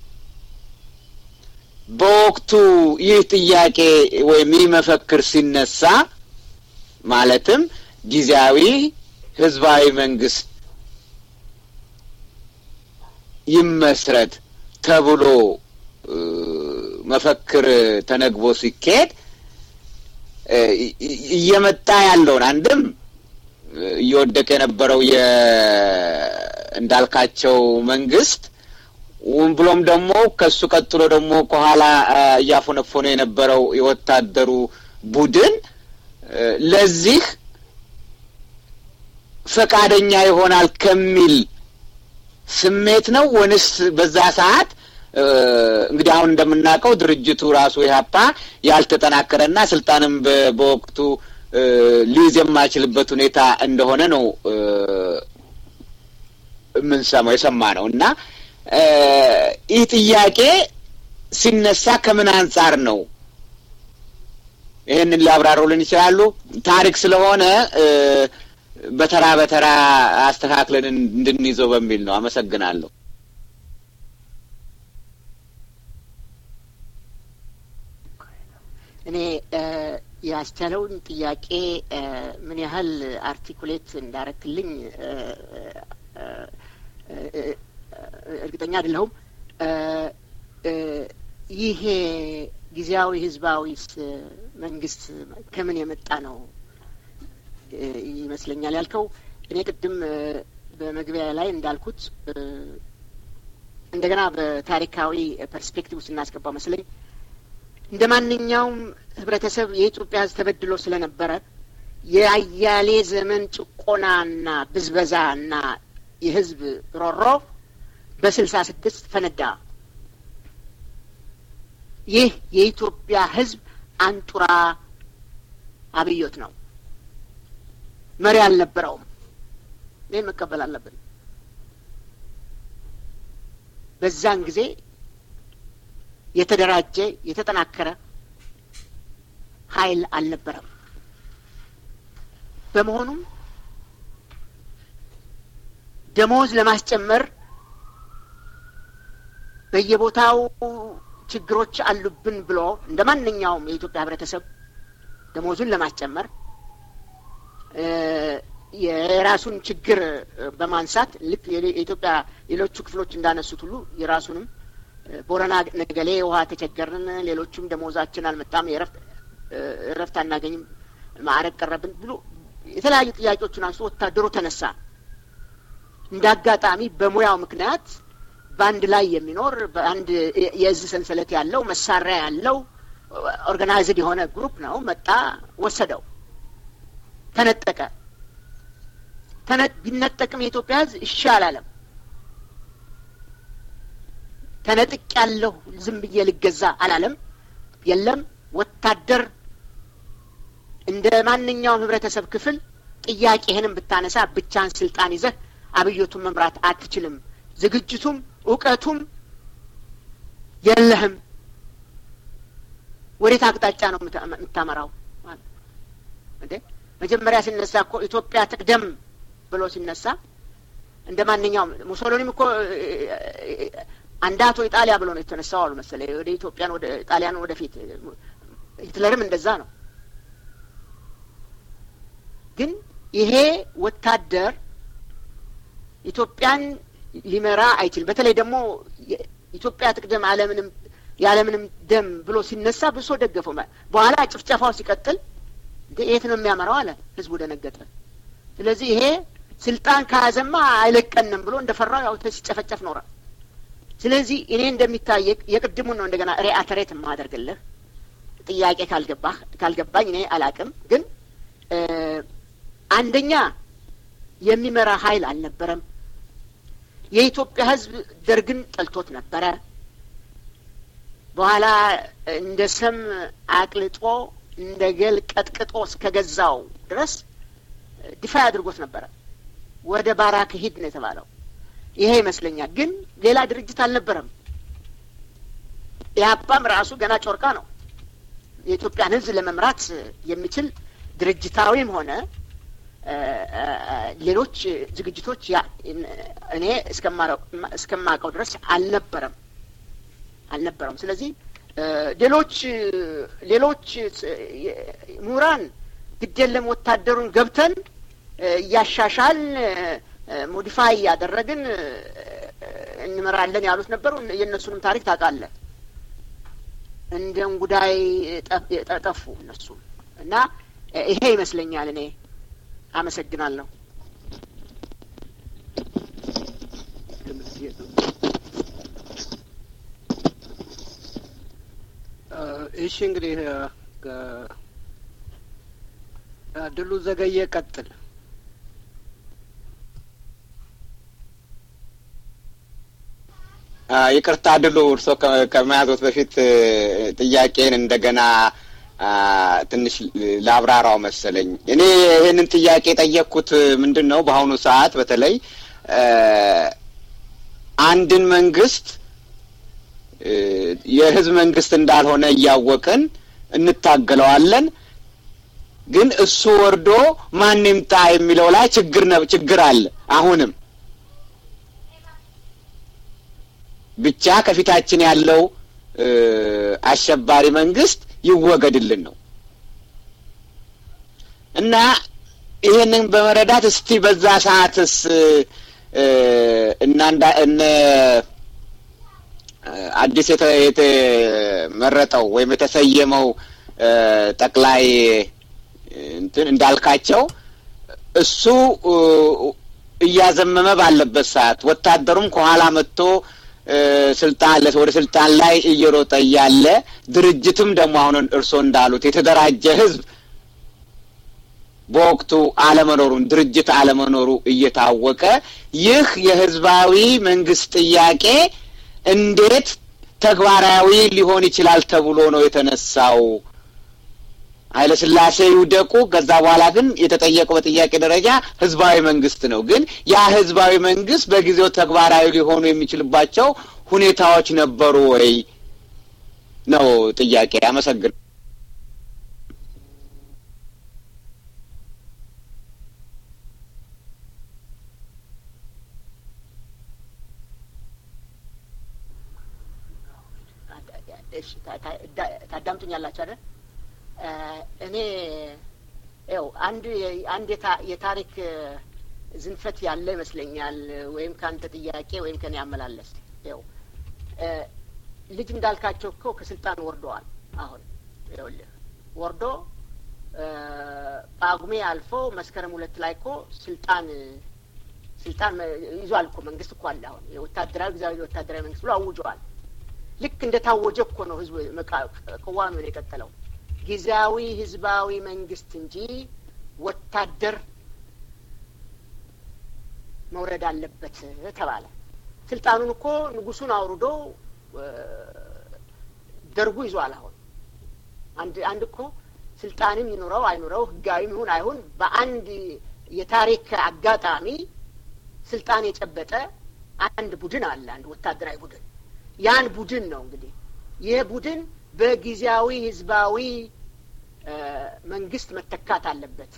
በወቅቱ ይህ ጥያቄ ወይም ይህ መፈክር ሲነሳ ማለትም ጊዜያዊ ህዝባዊ መንግስት ይመስረት ተብሎ መፈክር ተነግቦ ሲካሄድ እየመጣ ያለውን አንድም እየወደቀ የነበረው እንዳልካቸው መንግስት ብሎም ደግሞ ከሱ ቀጥሎ ደግሞ ከኋላ እያፎነፎነ የነበረው የወታደሩ ቡድን ለዚህ ፈቃደኛ ይሆናል ከሚል ስሜት ነው ወንስ በዛ ሰዓት እንግዲህ አሁን እንደምናውቀው ድርጅቱ ራሱ ኢህአፓ ያልተጠናከረና ስልጣንም በወቅቱ ሊይዝ የማይችልበት ሁኔታ እንደሆነ ነው የምንሰማው የሰማ ነው እና ይህ ጥያቄ ሲነሳ ከምን አንጻር ነው? ይህንን ሊያብራሩልን ይችላሉ? ታሪክ ስለሆነ በተራ በተራ አስተካክለን እንድንይዘው በሚል ነው። አመሰግናለሁ። እኔ ያስቻለውን ጥያቄ ምን ያህል አርቲኩሌት እንዳረክልኝ እርግጠኛ አይደለሁም። ይሄ ጊዜያዊ ህዝባዊ መንግስት ከምን የመጣ ነው ይመስለኛል ያልከው። እኔ ቅድም በመግቢያ ላይ እንዳልኩት እንደገና በታሪካዊ ፐርስፔክቲቭ ውስጥ እናስገባው መስለኝ እንደ ማንኛውም ህብረተሰብ የኢትዮጵያ ህዝብ ተበድሎ ስለነበረ የአያሌ ዘመን ጭቆናና ብዝበዛና የህዝብ ሮሮ በስልሳ ስድስት ፈነዳ። ይህ የኢትዮጵያ ህዝብ አንጡራ አብዮት ነው። መሪ አልነበረውም። ይህን መቀበል አለብን። በዛን ጊዜ የተደራጀ የተጠናከረ ኃይል አልነበረም። በመሆኑም ደሞዝ ለማስጨመር በየቦታው ችግሮች አሉብን ብሎ እንደ ማንኛውም የኢትዮጵያ ህብረተሰብ ደሞዙን ለማስጨመር የራሱን ችግር በማንሳት ልክ የኢትዮጵያ ሌሎቹ ክፍሎች እንዳነሱት ሁሉ የራሱንም ቦረና ነገሌ ውሃ ተቸገርን፣ ሌሎቹም ደሞዛችን አልመጣም፣ እረፍት አናገኝም፣ ማዕረግ ቀረብን ብሎ የተለያዩ ጥያቄዎችን አንስቶ ወታደሩ ተነሳ። እንደ አጋጣሚ በሙያው ምክንያት በአንድ ላይ የሚኖር በአንድ የእዝ ሰንሰለት ያለው መሳሪያ ያለው ኦርጋናይዝድ የሆነ ግሩፕ ነው። መጣ፣ ወሰደው፣ ተነጠቀ። ቢነጠቅም የኢትዮጵያ ህዝብ እሺ አላለም። ተነጥቅ ያለሁ ዝም ብዬ ልገዛ አላለም። የለም ወታደር እንደ ማንኛውም ህብረተሰብ ክፍል ጥያቄህንም ብታነሳ ብቻን ስልጣን ይዘህ አብዮቱን መምራት አትችልም። ዝግጅቱም እውቀቱም የለህም። ወዴት አቅጣጫ ነው የምታመራው? እንዴ መጀመሪያ ሲነሳ እኮ ኢትዮጵያ ትቅደም ብሎ ሲነሳ እንደ ማንኛውም ሙሶሎኒም እኮ አንዳቶ ኢጣሊያ ብሎ ነው የተነሳው አሉ መሰለኝ። ወደ ኢትዮጵያን ወደ ጣሊያን ወደፊት ሂትለርም እንደዛ ነው። ግን ይሄ ወታደር ኢትዮጵያን ሊመራ አይችልም። በተለይ ደግሞ ኢትዮጵያ ትቅደም አለምንም ያለምንም ደም ብሎ ሲነሳ ብሶ ደገፈው። በኋላ ጭፍጨፋው ሲቀጥል የት ነው የሚያመራው አለ። ህዝቡ ደነገጠ። ስለዚህ ይሄ ስልጣን ከያዘማ አይለቀንም ብሎ እንደፈራው ያው ሲጨፈጨፍ ኖሯል። ስለዚህ እኔ እንደሚታይ የቅድሙን ነው እንደገና ሪአተሬት የማደርግልህ ጥያቄ ካልገባህ ካልገባኝ እኔ አላቅም። ግን አንደኛ የሚመራ ኃይል አልነበረም። የኢትዮጵያ ህዝብ ደርግን ጠልቶት ነበረ። በኋላ እንደ ሰም አቅልጦ እንደ ገል ቀጥቅጦ እስከ ገዛው ድረስ ዲፋይ አድርጎት ነበረ። ወደ ባራክ ሂድ ነው የተባለው። ይሄ ይመስለኛል። ግን ሌላ ድርጅት አልነበረም። ኢህአፓም ራሱ ገና ጮርቃ ነው። የኢትዮጵያን ህዝብ ለመምራት የሚችል ድርጅታዊም ሆነ ሌሎች ዝግጅቶች እኔ እስከማውቀው ድረስ አልነበረም አልነበረም። ስለዚህ ሌሎች ሌሎች ምሁራን ግድ የለም ወታደሩን ገብተን እያሻሻል ሞዲፋይ እያደረግን እንመራለን ያሉት ነበሩ። የእነሱንም ታሪክ ታውቃለህ። እንደ እንጉዳይ ጠፉ እነሱ እና ይሄ ይመስለኛል። እኔ አመሰግናለሁ። እሺ እንግዲህ ድሉ ዘገየ ቀጥል። ይቅርታ ድሉ እርስዎ ከመያዞት በፊት ጥያቄን እንደገና ትንሽ ላብራራው መሰለኝ። እኔ ይህንን ጥያቄ የጠየቅኩት ምንድን ነው በአሁኑ ሰዓት በተለይ አንድን መንግስት የህዝብ መንግስት እንዳልሆነ እያወቅን እንታገለዋለን። ግን እሱ ወርዶ ማን ይምጣ የሚለው ላይ ችግር ነው ችግር አለ። አሁንም ብቻ ከፊታችን ያለው አሸባሪ መንግስት ይወገድልን ነው እና ይህንን በመረዳት እስቲ በዛ ሰዓትስ እና እነ አዲስ የተመረጠው ወይም የተሰየመው ጠቅላይ እንትን እንዳልካቸው እሱ እያዘመመ ባለበት ሰዓት ወታደሩም ከኋላ መጥቶ ስልጣን ወደ ስልጣን ላይ እየሮጠ እያለ ድርጅትም ደግሞ አሁን እርስዎ እንዳሉት የተደራጀ ህዝብ በወቅቱ አለመኖሩን ድርጅት አለመኖሩ እየታወቀ ይህ የህዝባዊ መንግስት ጥያቄ እንዴት ተግባራዊ ሊሆን ይችላል ተብሎ ነው የተነሳው። ኃይለ ሥላሴ ይውደቁ። ከዛ በኋላ ግን የተጠየቀው በጥያቄ ደረጃ ህዝባዊ መንግስት ነው። ግን ያ ህዝባዊ መንግስት በጊዜው ተግባራዊ ሊሆኑ የሚችልባቸው ሁኔታዎች ነበሩ ወይ ነው ጥያቄ። አመሰግን ታዳምጡኛላችሁ አይደል? እኔ ው አንድ አንድ የታሪክ ዝንፈት ያለ ይመስለኛል። ወይም ከአንተ ጥያቄ ወይም ከኔ አመላለስ ው ልጅ እንዳልካቸው እኮ ከስልጣን ወርደዋል። አሁን ይኸውልህ ወርዶ ጳጉሜ አልፎ መስከረም ሁለት ላይ እኮ ስልጣን ስልጣን ይዟል እኮ መንግስት እኮ አለ። አሁን የወታደራዊ ጊዜያዊ ወታደራዊ መንግስት ብሎ አውጀዋል። ልክ እንደ ታወጀ እኮ ነው ህዝቡ ቅዋሚውን የቀጠለው ጊዜያዊ ህዝባዊ መንግስት እንጂ ወታደር መውረድ አለበት ተባለ። ስልጣኑን እኮ ንጉሱን አውርዶ ደርጉ ይዟል። አሁን አንድ አንድ እኮ ስልጣንም ይኑረው አይኑረው ህጋዊም ይሁን አይሁን በአንድ የታሪክ አጋጣሚ ስልጣን የጨበጠ አንድ ቡድን አለ፣ አንድ ወታደራዊ ቡድን። ያን ቡድን ነው እንግዲህ ይህ ቡድን በጊዜያዊ ህዝባዊ መንግስት መተካት አለበት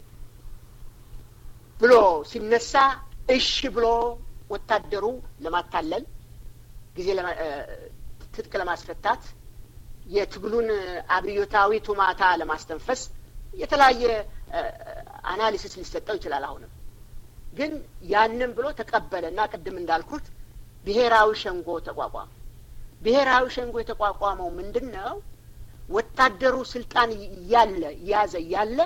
ብሎ ሲነሳ እሺ ብሎ ወታደሩ ለማታለል ጊዜ ትጥቅ ለማስፈታት የትግሉን አብዮታዊ ቱማታ ለማስተንፈስ የተለያየ አናሊሲስ ሊሰጠው ይችላል። አሁንም ግን ያንን ብሎ ተቀበለ እና ቅድም እንዳልኩት ብሔራዊ ሸንጎ ተቋቋመ። ብሔራዊ ሸንጎ የተቋቋመው ምንድን ነው? ወታደሩ ስልጣን እያለ እያዘ እያለ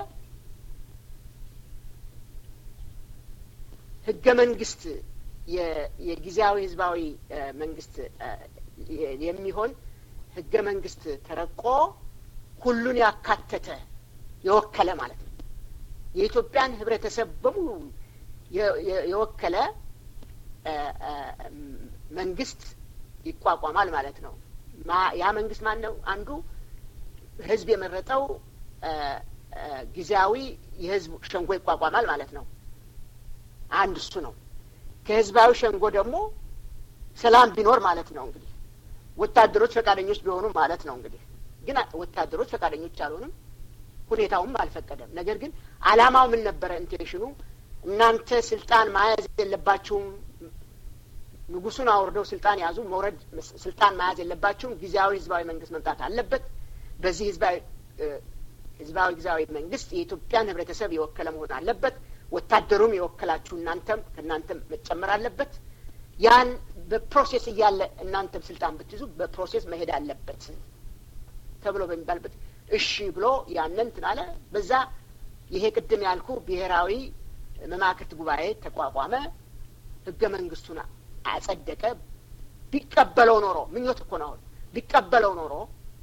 ህገ መንግስት የጊዜያዊ ህዝባዊ መንግስት የሚሆን ህገ መንግስት ተረቆ ሁሉን ያካተተ የወከለ ማለት ነው። የኢትዮጵያን ህብረተሰብ በሙሉ የወከለ መንግስት ይቋቋማል ማለት ነው። ያ መንግስት ማን ነው? አንዱ ህዝብ የመረጠው ጊዜያዊ የህዝብ ሸንጎ ይቋቋማል ማለት ነው። አንድ እሱ ነው። ከህዝባዊ ሸንጎ ደግሞ ሰላም ቢኖር ማለት ነው እንግዲህ ወታደሮች ፈቃደኞች ቢሆኑ ማለት ነው እንግዲህ ግን ወታደሮች ፈቃደኞች አልሆኑም፣ ሁኔታውም አልፈቀደም። ነገር ግን አላማው ምን ነበረ? ኢንቴንሽኑ እናንተ ስልጣን መያዝ የለባችሁም፣ ንጉሱን አውርደው ስልጣን ያዙ፣ መውረድ ስልጣን መያዝ የለባችሁም፣ ጊዜያዊ ህዝባዊ መንግስት መምጣት አለበት። በዚህ ህዝባዊ ህዝባዊ ጊዜያዊ መንግስት የኢትዮጵያን ህብረተሰብ የወከለ መሆን አለበት። ወታደሩም የወከላችሁ እናንተም ከእናንተም መጨመር አለበት። ያን በፕሮሴስ እያለ እናንተም ስልጣን ብትይዙ በፕሮሴስ መሄድ አለበት ተብሎ በሚባልበት እሺ ብሎ ያንን እንትን አለ። በዛ ይሄ ቅድም ያልኩ ብሔራዊ መማክርት ጉባኤ ተቋቋመ። ህገ መንግስቱን አጸደቀ። ቢቀበለው ኖሮ ምኞት እኮ ነው። አሁን ቢቀበለው ኖሮ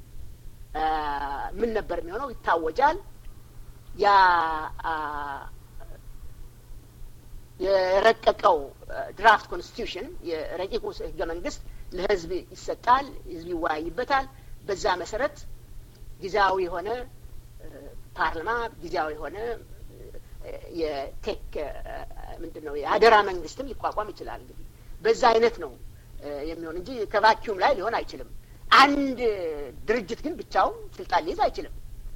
ምን ነበር የሚሆነው? ይታወጃል። ያ የረቀቀው ድራፍት ኮንስቲቱሽን የረቂቁ ህገ መንግስት ለህዝብ ይሰጣል። ህዝብ ይወያይበታል። በዛ መሰረት ጊዜያዊ የሆነ ፓርላማ፣ ጊዜያዊ የሆነ የቴክ ምንድን ነው የአደራ መንግስትም ሊቋቋም ይችላል። እንግዲህ በዛ አይነት ነው የሚሆን እንጂ ከቫኪዩም ላይ ሊሆን አይችልም። አንድ ድርጅት ግን ብቻውን ስልጣን ሊይዝ አይችልም።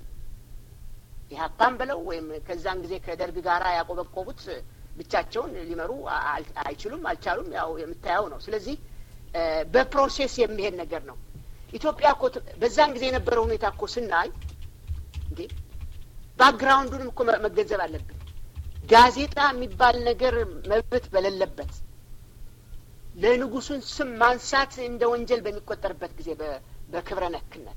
ኢህአፓም ብለው ወይም ከዛን ጊዜ ከደርግ ጋራ ያቆበቆቡት ብቻቸውን ሊመሩ አይችሉም፣ አልቻሉም። ያው የምታየው ነው። ስለዚህ በፕሮሴስ የሚሄድ ነገር ነው። ኢትዮጵያ እኮ በዛን ጊዜ የነበረው ሁኔታ እኮ ስናይ እንዴ ባክግራውንዱንም እኮ መገንዘብ አለብን። ጋዜጣ የሚባል ነገር መብት በሌለበት ለንጉሱን ስም ማንሳት እንደ ወንጀል በሚቆጠርበት ጊዜ በክብረ ነክነት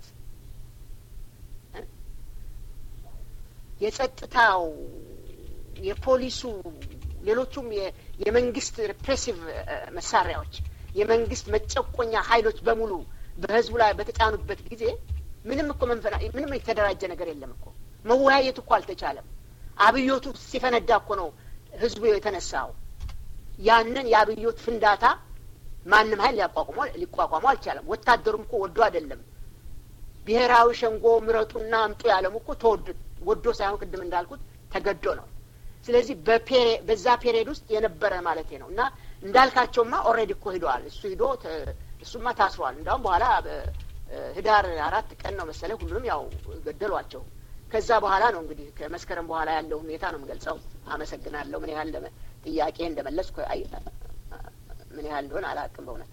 የጸጥታው፣ የፖሊሱ፣ ሌሎቹም የመንግስት ሪፕሬሲቭ መሳሪያዎች የመንግስት መጨቆኛ ኃይሎች በሙሉ በህዝቡ ላይ በተጫኑበት ጊዜ ምንም እኮ መንፈና ምንም የተደራጀ ነገር የለም እኮ መወያየት እኮ አልተቻለም። አብዮቱ ሲፈነዳ እኮ ነው ህዝቡ የተነሳው። ያንን የአብዮት ፍንዳታ ማንም ሀይል ሊቋቋመው አልቻለም። ወታደሩም እኮ ወዶ አይደለም። ብሔራዊ ሸንጎ ምረጡና አምጡ ያለም እኮ ተወዶ ወዶ ሳይሆን ቅድም እንዳልኩት ተገዶ ነው። ስለዚህ በዛ ፔሪየድ ውስጥ የነበረ ማለት ነው እና እንዳልካቸውማ ኦልሬዲ እኮ ሂደዋል። እሱ ሂዶ እሱማ ታስሯል። እንዲሁም በኋላ ህዳር አራት ቀን ነው መሰለኝ ሁሉንም ያው ገደሏቸው። ከዛ በኋላ ነው እንግዲህ ከመስከረም በኋላ ያለው ሁኔታ ነው የምገልጸው። አመሰግናለሁ። ምን ያህል ጥያቄ እንደመለስኩ ምን ያህል እንደሆነ አላውቅም በእውነት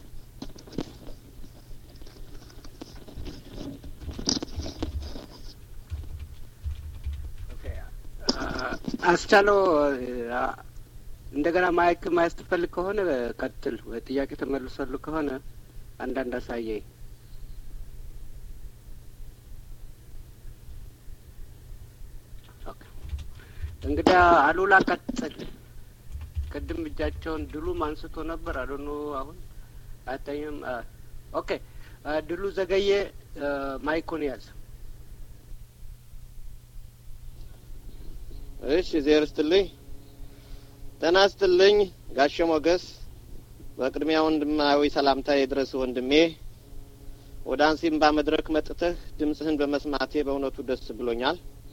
አስቻለው እንደገና ማይክ ማየት ትፈልግ ከሆነ ቀጥል። ጥያቄ ተመልሰሉ ከሆነ አንዳንድ አሳየኝ። እንግዲህ አሉላ ቀጥል። ቅድም እጃቸውን ድሉም አንስቶ ነበር። አዶኖ አሁን አያታኝም። ኦኬ ድሉ ዘገየ ማይኩን ያዝ። እሺ ዜር ስትልኝ ጤና ስትልኝ ጋሸ ሞገስ፣ በቅድሚያ ወንድማዊ ሰላምታ የድረስ ወንድሜ። ወደ አንሲምባ መድረክ መጥተህ ድምጽህን በመስማቴ በእውነቱ ደስ ብሎኛል።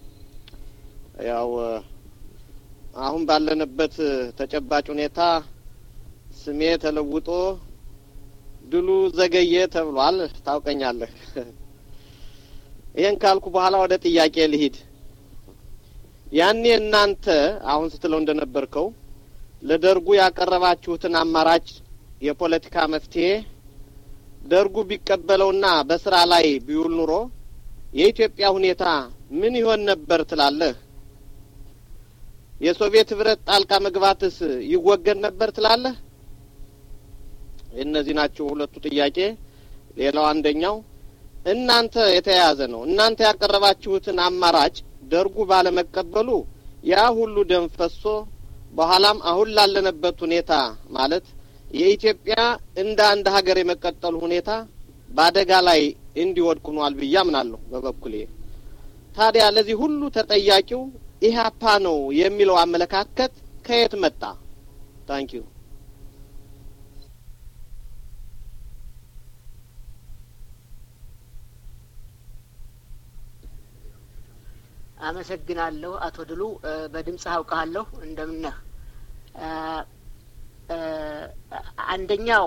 ያው አሁን ባለንበት ተጨባጭ ሁኔታ ስሜ ተለውጦ ድሉ ዘገየ ተብሏል። ታውቀኛለህ። ይህን ካልኩ በኋላ ወደ ጥያቄ ልሂድ። ያኔ እናንተ አሁን ስትለው እንደነበርከው ለደርጉ ያቀረባችሁትን አማራጭ የፖለቲካ መፍትሄ ደርጉ ቢቀበለውና በስራ ላይ ቢውል ኑሮ የኢትዮጵያ ሁኔታ ምን ይሆን ነበር ትላለህ? የሶቪየት ህብረት ጣልቃ መግባትስ ይወገድ ነበር ትላለህ? እነዚህ ናቸው ሁለቱ ጥያቄ። ሌላው አንደኛው እናንተ የተያያዘ ነው። እናንተ ያቀረባችሁትን አማራጭ ደርጉ ባለመቀበሉ ያ ሁሉ ደም ፈሶ በኋላም አሁን ላለንበት ሁኔታ ማለት የኢትዮጵያ እንደ አንድ ሀገር የመቀጠሉ ሁኔታ በአደጋ ላይ እንዲወድቅ ሆኗል ብዬ አምናለሁ በበኩሌ። ታዲያ ለዚህ ሁሉ ተጠያቂው ኢህአፓ ነው የሚለው አመለካከት ከየት መጣ? ታንኪዩ። አመሰግናለሁ አቶ ድሉ። በድምጽ አውቃለሁ። እንደምነህ አንደኛው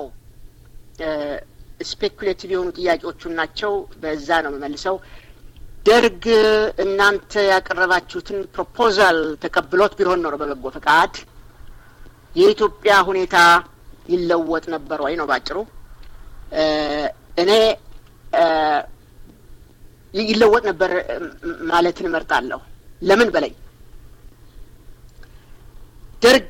ስፔኩሌቲቭ የሆኑ ጥያቄዎቹን ናቸው። በዛ ነው የምመልሰው። ደርግ እናንተ ያቀረባችሁትን ፕሮፖዛል ተቀብሎት ቢሆን ኖሮ በበጎ ፈቃድ የኢትዮጵያ ሁኔታ ይለወጥ ነበር ወይ ነው ባጭሩ። እኔ ይለወጥ ነበር ማለትን እመርጣለሁ። ለምን በለኝ። ደርግ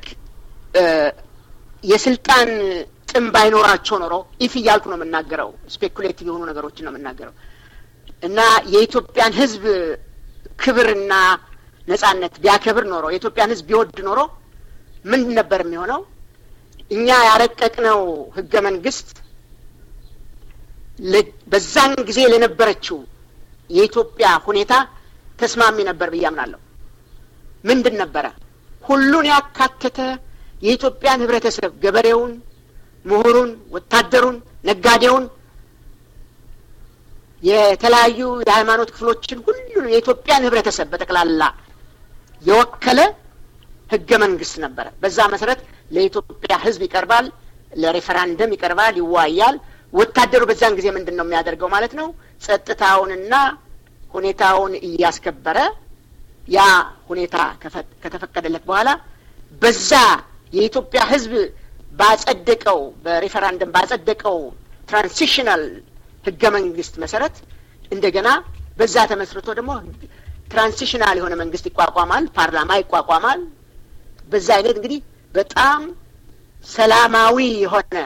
የስልጣን ጥም ባይኖራቸው ኖሮ ኢፍ እያልኩ ነው የምናገረው፣ ስፔኩሌቲቭ የሆኑ ነገሮችን ነው የምናገረው እና የኢትዮጵያን ሕዝብ ክብርና ነጻነት ቢያከብር ኖሮ የኢትዮጵያን ሕዝብ ቢወድ ኖሮ ምን ነበር የሚሆነው? እኛ ያረቀቅነው ህገ መንግስት በዛን ጊዜ ለነበረችው የኢትዮጵያ ሁኔታ ተስማሚ ነበር ብዬ አምናለሁ። ምንድን ነበረ? ሁሉን ያካተተ የኢትዮጵያን ህብረተሰብ ገበሬውን፣ ምሁሩን፣ ወታደሩን፣ ነጋዴውን፣ የተለያዩ የሃይማኖት ክፍሎችን ሁሉ የኢትዮጵያን ህብረተሰብ በጠቅላላ የወከለ ህገ መንግስት ነበረ። በዛ መሰረት ለኢትዮጵያ ህዝብ ይቀርባል፣ ለሬፈራንደም ይቀርባል፣ ይዋያል። ወታደሩ በዛን ጊዜ ምንድን ነው የሚያደርገው ማለት ነው? ጸጥታውንና ሁኔታውን እያስከበረ ያ ሁኔታ ከተፈቀደለት በኋላ በዛ የኢትዮጵያ ህዝብ ባጸደቀው በሬፈራንደም ባጸደቀው ትራንሲሽናል ህገ መንግስት መሰረት እንደገና በዛ ተመስርቶ ደግሞ ትራንሲሽናል የሆነ መንግስት ይቋቋማል፣ ፓርላማ ይቋቋማል። በዛ አይነት እንግዲህ በጣም ሰላማዊ የሆነ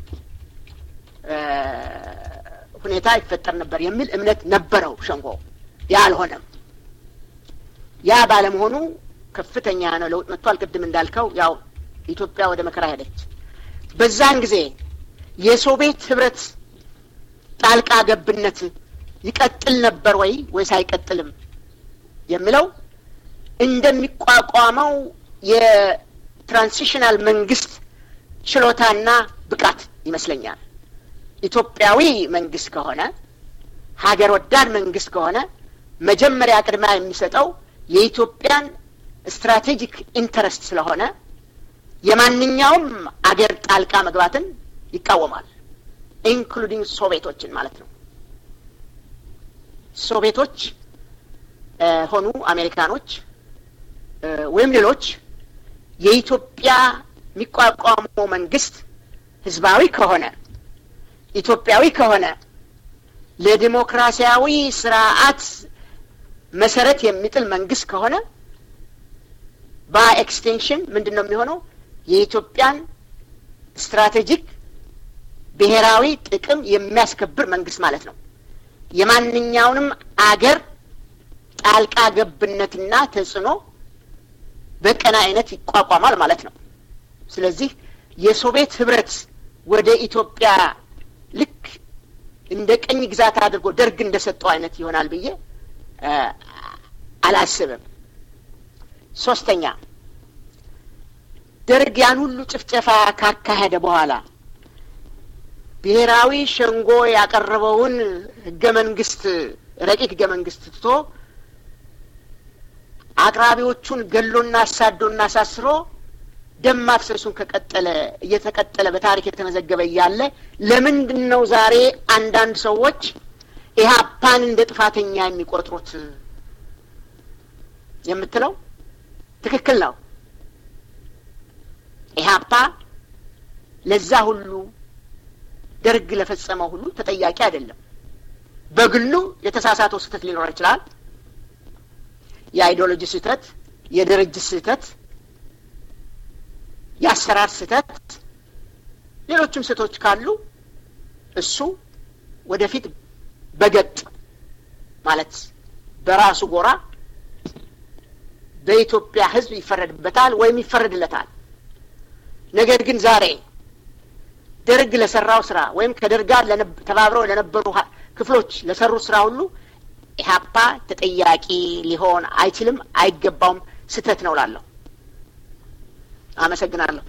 ሁኔታ ይፈጠር ነበር የሚል እምነት ነበረው ሸንጎ። ያ አልሆነም። ያ ባለመሆኑ ከፍተኛ ነው ለውጥ መጥቷል። ቅድም እንዳልከው ያው ኢትዮጵያ ወደ መከራ ሄደች። በዛን ጊዜ የሶቪየት ህብረት ጣልቃ ገብነት ይቀጥል ነበር ወይ ወይስ አይቀጥልም የሚለው እንደሚቋቋመው የትራንሲሽናል መንግስት ችሎታና ብቃት ይመስለኛል። ኢትዮጵያዊ መንግስት ከሆነ ሀገር ወዳድ መንግስት ከሆነ መጀመሪያ ቅድሚያ የሚሰጠው የኢትዮጵያን ስትራቴጂክ ኢንተረስት ስለሆነ የማንኛውም አገር ጣልቃ መግባትን ይቃወማል። ኢንክሉዲንግ ሶቪየቶችን ማለት ነው። ሶቪየቶች ሆኑ አሜሪካኖች ወይም ሌሎች የኢትዮጵያ የሚቋቋመው መንግስት ህዝባዊ ከሆነ ኢትዮጵያዊ ከሆነ ለዲሞክራሲያዊ ስርዓት መሰረት የሚጥል መንግስት ከሆነ በኤክስቴንሽን ምንድን ነው የሚሆነው? የኢትዮጵያን ስትራቴጂክ ብሔራዊ ጥቅም የሚያስከብር መንግስት ማለት ነው። የማንኛውንም አገር ጣልቃ ገብነትና ተጽዕኖ በቀና አይነት ይቋቋማል ማለት ነው። ስለዚህ የሶቪየት ህብረት ወደ ኢትዮጵያ ልክ እንደ ቀኝ ግዛት አድርጎ ደርግ እንደሰጠው አይነት ይሆናል ብዬ አላስብም። ሶስተኛ ደርግ ያን ሁሉ ጭፍጨፋ ካካሄደ በኋላ ብሔራዊ ሸንጎ ያቀረበውን ህገ መንግስት ረቂቅ ህገ መንግስት ትቶ አቅራቢዎቹን ገሎና አሳዶና አሳስሮ ደም ማፍሰሱን ከቀጠለ እየተቀጠለ በታሪክ የተመዘገበ እያለ ለምንድን ነው ዛሬ አንዳንድ ሰዎች ኢህአፓን እንደ ጥፋተኛ የሚቆጥሩት የምትለው ትክክል ነው። ኢህአፓ ለዛ ሁሉ ደርግ ለፈጸመው ሁሉ ተጠያቂ አይደለም። በግሉ የተሳሳተው ስህተት ሊኖር ይችላል። የአይዲዮሎጂ ስህተት፣ የድርጅት ስህተት፣ የአሰራር ስህተት፣ ሌሎችም ስህተቶች ካሉ እሱ ወደፊት በገጥ ማለት በራሱ ጎራ በኢትዮጵያ ሕዝብ ይፈረድበታል ወይም ይፈረድለታል። ነገር ግን ዛሬ ደርግ ለሰራው ስራ ወይም ከደርግ ጋር ተባብረው ለነበሩ ክፍሎች ለሰሩት ስራ ሁሉ ኢህአፓ ተጠያቂ ሊሆን አይችልም፣ አይገባውም፣ ስህተት ነው ላለሁ። አመሰግናለሁ።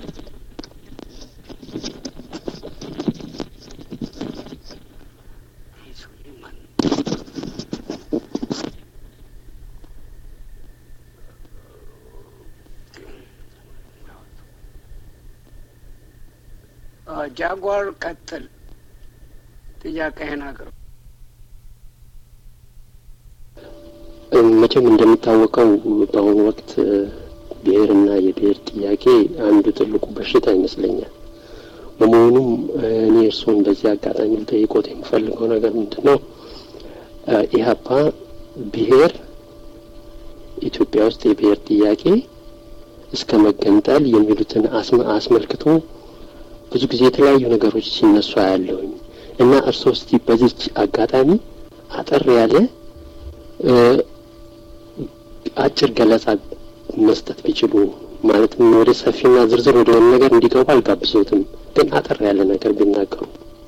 ጃጓር ቀጥል። ጥያቄህን አቅርብ። መቼም እንደሚታወቀው በአሁኑ ወቅት ብሔርና የብሔር ጥያቄ አንዱ ትልቁ በሽታ ይመስለኛል። በመሆኑም እኔ እርስዎን በዚህ አጋጣሚ ልጠይቆት የምፈልገው ነገር ምንድን ነው? ኢህአፓ ብሔር ኢትዮጵያ ውስጥ የብሔር ጥያቄ እስከ መገንጠል የሚሉትን አስመልክቶ ብዙ ጊዜ የተለያዩ ነገሮች ሲነሱ አያለሁኝ እና እርስዎ እስቲ በዚች አጋጣሚ አጠር ያለ አጭር ገለጻ መስጠት ቢችሉ ማለትም ወደ ሰፊና ዝርዝር ወደ ሆነ ነገር እንዲገቡ አልጋብዞትም፣ ግን አጠር ያለ ነገር ቢናገሩ።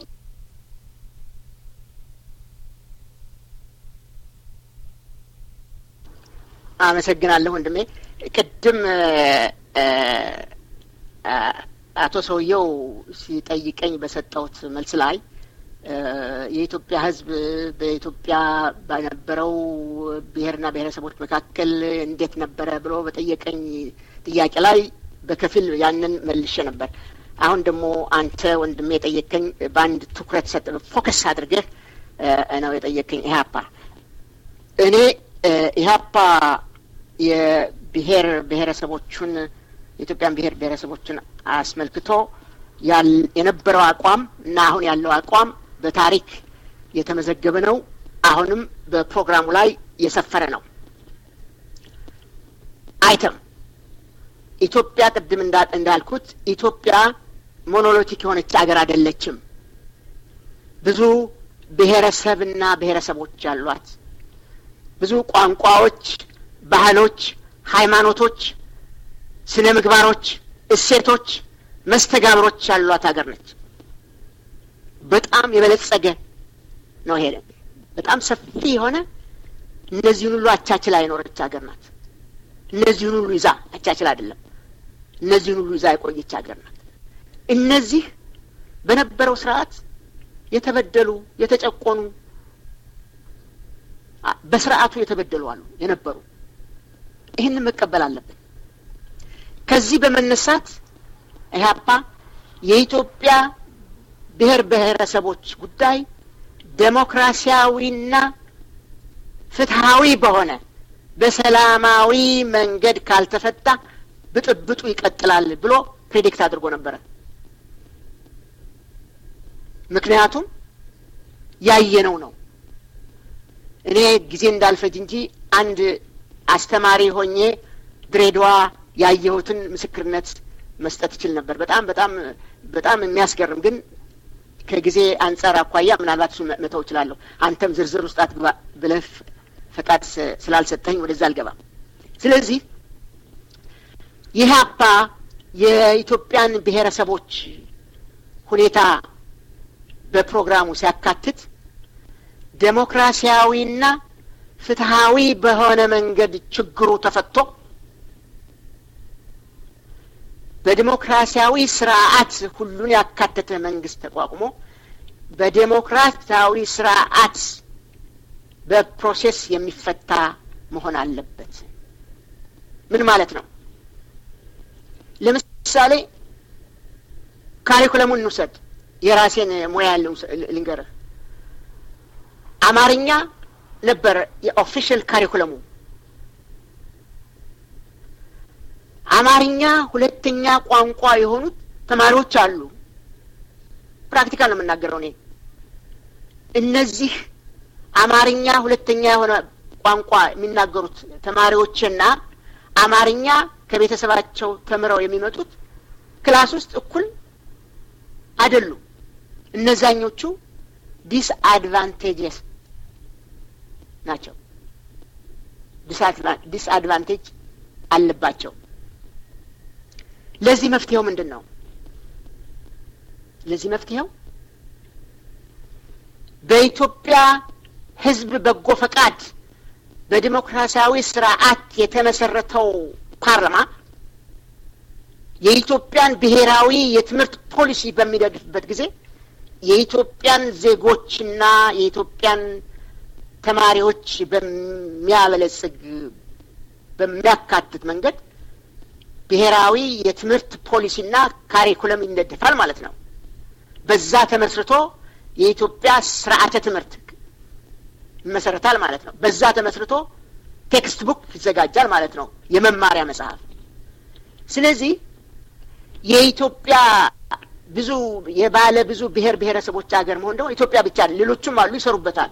አመሰግናለሁ ወንድሜ። ቅድም አቶ ሰውየው ሲጠይቀኝ በሰጠሁት መልስ ላይ የኢትዮጵያ ሕዝብ በኢትዮጵያ በነበረው ብሔርና ብሔረሰቦች መካከል እንዴት ነበረ ብሎ በጠየቀኝ ጥያቄ ላይ በከፊል ያንን መልሼ ነበር። አሁን ደግሞ አንተ ወንድሜ የጠየቀኝ በአንድ ትኩረት ሰጥ ፎከስ አድርገህ ነው የጠየቀኝ። ኢህአፓ እኔ ኢህአፓ የብሔር ብሔረሰቦቹን የኢትዮጵያን ብሔር ብሔረሰቦችን አስመልክቶ የነበረው አቋም እና አሁን ያለው አቋም በታሪክ የተመዘገበ ነው። አሁንም በፕሮግራሙ ላይ የሰፈረ ነው። አይተም ኢትዮጵያ ቅድም እንዳልኩት ኢትዮጵያ ሞኖሎቲክ የሆነች አገር አይደለችም። ብዙ ብሔረሰብና ብሔረሰቦች ያሏት ብዙ ቋንቋዎች፣ ባህሎች፣ ሃይማኖቶች፣ ስነ ምግባሮች፣ እሴቶች፣ መስተጋብሮች ያሏት ሀገር ነች። በጣም የበለጸገ ነው። ሄደ በጣም ሰፊ የሆነ እነዚህን ሁሉ አቻችላ የኖረች ሀገር ናት። እነዚህን ሁሉ ይዛ አቻችላ አይደለም፣ እነዚህን ሁሉ ይዛ የቆየች ሀገር ናት። እነዚህ በነበረው ስርዓት የተበደሉ የተጨቆኑ በስርዓቱ የተበደሉ አሉ የነበሩ ይህንን መቀበል አለብን። ከዚህ በመነሳት ኢህአፓ የኢትዮጵያ ብሔር ብሔረሰቦች ጉዳይ ዴሞክራሲያዊና ፍትሐዊ በሆነ በሰላማዊ መንገድ ካልተፈታ ብጥብጡ ይቀጥላል ብሎ ፕሬዲክት አድርጎ ነበረ። ምክንያቱም ያየነው ነው። እኔ ጊዜ እንዳልፈጅ እንጂ አንድ አስተማሪ ሆኜ ድሬዳዋ ያየሁትን ምስክርነት መስጠት ይችል ነበር። በጣም በጣም በጣም የሚያስገርም ግን ከጊዜ አንጻር አኳያ ምናልባት እሱን መተው እችላለሁ። አንተም ዝርዝር ውስጥ አትግባ ብለህ ፈቃድ ስላልሰጠኝ ወደዛ አልገባም። ስለዚህ ኢህአፓ የኢትዮጵያን ብሔረሰቦች ሁኔታ በፕሮግራሙ ሲያካትት ዴሞክራሲያዊና ፍትሐዊ በሆነ መንገድ ችግሩ ተፈቶ በዲሞክራሲያዊ ስርዓት ሁሉን ያካተተ መንግስት ተቋቁሞ በዴሞክራሲያዊ ስርዓት በፕሮሴስ የሚፈታ መሆን አለበት ምን ማለት ነው? ለምሳሌ ካሪኩለሙን እንውሰድ። የራሴን ሙያ ልንገርህ። አማርኛ ነበር የኦፊሻል ካሪኩለሙ። አማርኛ ሁለተኛ ቋንቋ የሆኑት ተማሪዎች አሉ። ፕራክቲካል ነው የምናገረው እኔ። እነዚህ አማርኛ ሁለተኛ የሆነ ቋንቋ የሚናገሩት ተማሪዎችና አማርኛ ከቤተሰባቸው ተምረው የሚመጡት ክላስ ውስጥ እኩል አይደሉም። እነዛኞቹ ዲስአድቫንቴጅስ ናቸው። ዲስአድቫንቴጅ አለባቸው። ለዚህ መፍትሄው ምንድን ነው? ለዚህ መፍትሄው በኢትዮጵያ ሕዝብ በጎ ፈቃድ በዲሞክራሲያዊ ስርዓት የተመሰረተው ፓርላማ የኢትዮጵያን ብሔራዊ የትምህርት ፖሊሲ በሚደግፍበት ጊዜ የኢትዮጵያን ዜጎችና የኢትዮጵያን ተማሪዎች በሚያበለጽግ በሚያካትት መንገድ ብሔራዊ የትምህርት ፖሊሲና ካሪኩለም ይነደፋል ማለት ነው። በዛ ተመስርቶ የኢትዮጵያ ስርዓተ ትምህርት ይመሰረታል ማለት ነው። በዛ ተመስርቶ ቴክስት ቡክ ይዘጋጃል ማለት ነው፣ የመማሪያ መጽሐፍ። ስለዚህ የኢትዮጵያ ብዙ የባለ ብዙ ብሔር ብሔረሰቦች ሀገር መሆን ደግሞ ኢትዮጵያ ብቻ ሌሎቹም አሉ ይሰሩበታል።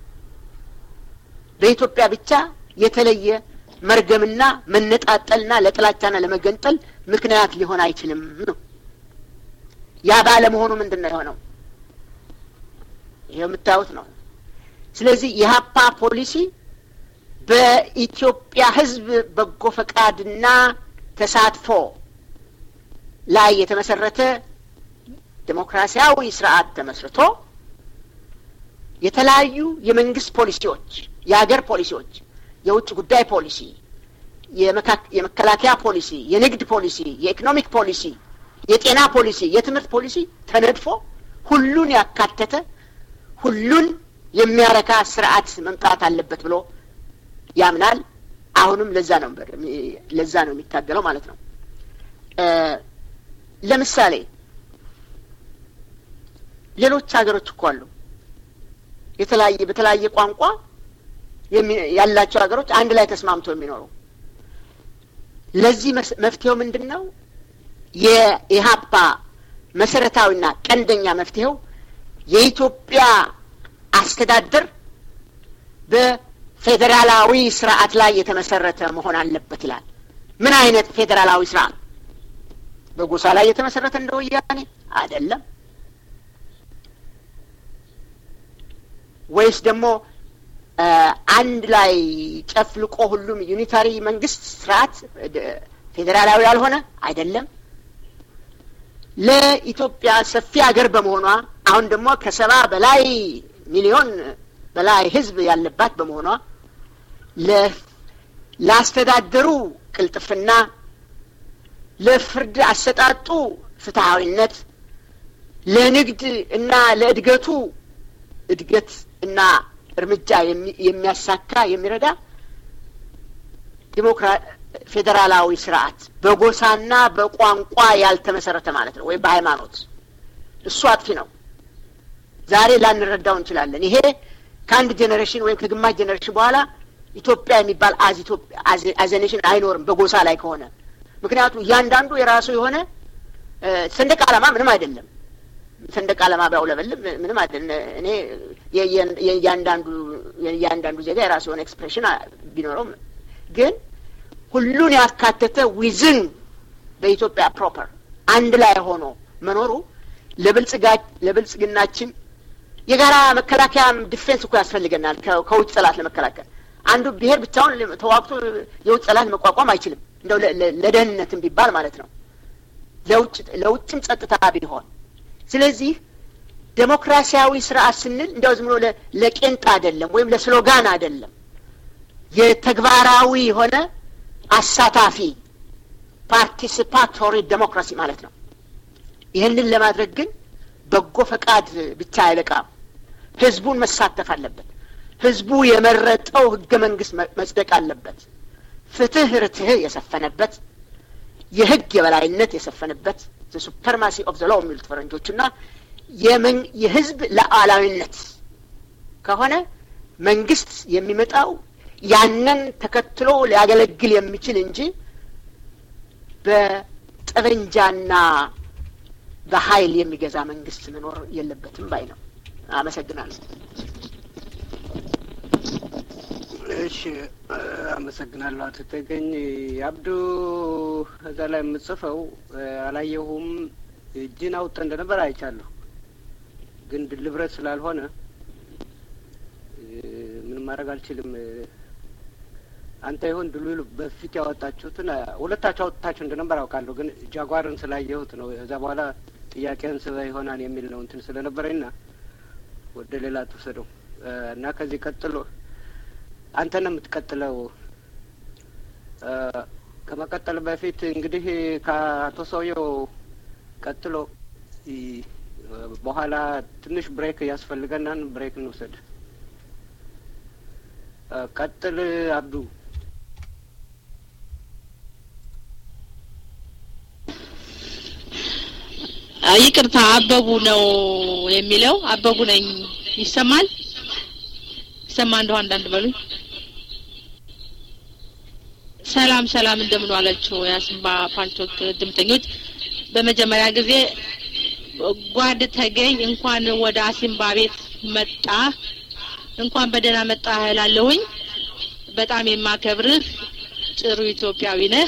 በኢትዮጵያ ብቻ የተለየ መርገምና መነጣጠልና ለጥላቻና ለመገንጠል ምክንያት ሊሆን አይችልም ነው። ያ ባለመሆኑ ምንድን ነው የሆነው? ይሄው የምታዩት ነው። ስለዚህ የሀፓ ፖሊሲ በኢትዮጵያ ሕዝብ በጎ ፈቃድና ተሳትፎ ላይ የተመሰረተ ዴሞክራሲያዊ ስርዓት ተመስርቶ የተለያዩ የመንግስት ፖሊሲዎች፣ የሀገር ፖሊሲዎች፣ የውጭ ጉዳይ ፖሊሲ፣ የመከላከያ ፖሊሲ፣ የንግድ ፖሊሲ፣ የኢኮኖሚክ ፖሊሲ፣ የጤና ፖሊሲ፣ የትምህርት ፖሊሲ ተነድፎ ሁሉን ያካተተ ሁሉን የሚያረካ ስርዓት መምጣት አለበት ብሎ ያምናል። አሁንም ለዛ ነው ለዛ ነው የሚታገለው ማለት ነው። ለምሳሌ ሌሎች ሀገሮች እኮ አሉ የተለያየ በተለያየ ቋንቋ ያላቸው ሀገሮች አንድ ላይ ተስማምተው የሚኖሩ። ለዚህ መፍትሄው ምንድን ነው? የኢህአፓ መሰረታዊና ቀንደኛ መፍትሄው የኢትዮጵያ አስተዳደር በፌዴራላዊ ስርዓት ላይ የተመሰረተ መሆን አለበት ይላል። ምን አይነት ፌዴራላዊ ስርዓት? በጎሳ ላይ የተመሰረተ እንደ ወያኔ አይደለም። ወይስ ደግሞ አንድ ላይ ጨፍልቆ ሁሉም ዩኒታሪ መንግስት ስርዓት ፌዴራላዊ ያልሆነ አይደለም። ለኢትዮጵያ ሰፊ ሀገር በመሆኗ አሁን ደግሞ ከሰባ በላይ ሚሊዮን በላይ ህዝብ ያለባት በመሆኗ ለአስተዳደሩ ቅልጥፍና፣ ለፍርድ አሰጣጡ ፍትሐዊነት፣ ለንግድ እና ለእድገቱ እድገት እና እርምጃ የሚያሳካ የሚረዳ ፌዴራላዊ ስርዓት በጎሳና በቋንቋ ያልተመሰረተ ማለት ነው፣ ወይም በሃይማኖት እሱ አጥፊ ነው። ዛሬ ላንረዳው እንችላለን። ይሄ ከአንድ ጄኔሬሽን ወይም ከግማሽ ጄኔሬሽን በኋላ ኢትዮጵያ የሚባል አዘኔሽን አይኖርም በጎሳ ላይ ከሆነ። ምክንያቱም እያንዳንዱ የራሱ የሆነ ሰንደቅ ዓላማ ምንም አይደለም። ሰንደቅ ዓላማ ቢያውለበልብ ምንም አይደለም። እኔ የእያንዳንዱ የእያንዳንዱ ዜጋ የራሱ የሆነ ኤክስፕሬሽን ቢኖረው ግን ሁሉን ያካተተ ዊዝን በኢትዮጵያ ፕሮፐር አንድ ላይ ሆኖ መኖሩ ለብልጽግናችን የጋራ መከላከያ ዲፌንስ እኮ ያስፈልገናል። ከውጭ ጠላት ለመከላከል አንዱ ብሔር ብቻውን ተዋግቶ የውጭ ጠላት መቋቋም አይችልም። እንደው ለደህንነትም ቢባል ማለት ነው፣ ለውጭም ጸጥታ ቢሆን። ስለዚህ ዴሞክራሲያዊ ስርዓት ስንል እንዲያው ዝም ብሎ ለቄንጥ አይደለም፣ ወይም ለስሎጋን አይደለም። የተግባራዊ የሆነ አሳታፊ ፓርቲሲፓቶሪ ዴሞክራሲ ማለት ነው። ይህንን ለማድረግ ግን በጎ ፈቃድ ብቻ አይበቃም። ህዝቡን መሳተፍ አለበት። ህዝቡ የመረጠው ህገ መንግስት መጽደቅ አለበት። ፍትህ ርትህ የሰፈነበት የህግ የበላይነት የሰፈነበት ሱፐርማሲ ኦፍ ዘ ሎው የሚሉት ፈረንጆችና የህዝብ ሉዓላዊነት ከሆነ መንግስት የሚመጣው ያንን ተከትሎ ሊያገለግል የሚችል እንጂ በጠበንጃና በኃይል የሚገዛ መንግስት መኖር የለበትም ባይ ነው። አመሰግናለሁ። እሺ አመሰግናለሁ አቶ ተገኝ አብዱ። እዛ ላይ የምጽፈው አላየሁም። እጅን አውጥተ እንደነበር አይቻለሁ፣ ግን ድልብረት ስላልሆነ ምንም ማድረግ አልችልም። አንተ ይሆን ድሉ በፊት ያወጣችሁትን ሁለታችሁ አውጥታችሁ እንደነበር አውቃለሁ፣ ግን ጃጓርን ስላየሁት ነው። እዛ በኋላ ጥያቄን ስበ ይሆናል የሚል ነው እንትን ስለነበረኝና ወደ ሌላ ትውሰደው እና ከዚህ ቀጥሎ አንተ ነው የምትቀጥለው። ከመቀጠል በፊት እንግዲህ ከአቶ ሰውየው ቀጥሎ በኋላ ትንሽ ብሬክ ያስፈልገናል። ብሬክ እንውሰድ። ቀጥል አብዱ። ይቅርታ አበቡ ነው የሚለው። አበቡ ነኝ። ይሰማል? ይሰማ እንደው አንዳንድ በሉኝ። ሰላም ሰላም፣ እንደምን ዋላችሁ የአሲምባ ፓልቶክ ድምተኞች። በመጀመሪያ ጊዜ ጓድ ተገኝ እንኳን ወደ አሲምባ ቤት መጣ፣ እንኳን በደህና መጣ እላለሁኝ። በጣም የማከብርህ ጥሩ ኢትዮጵያዊ ነህ።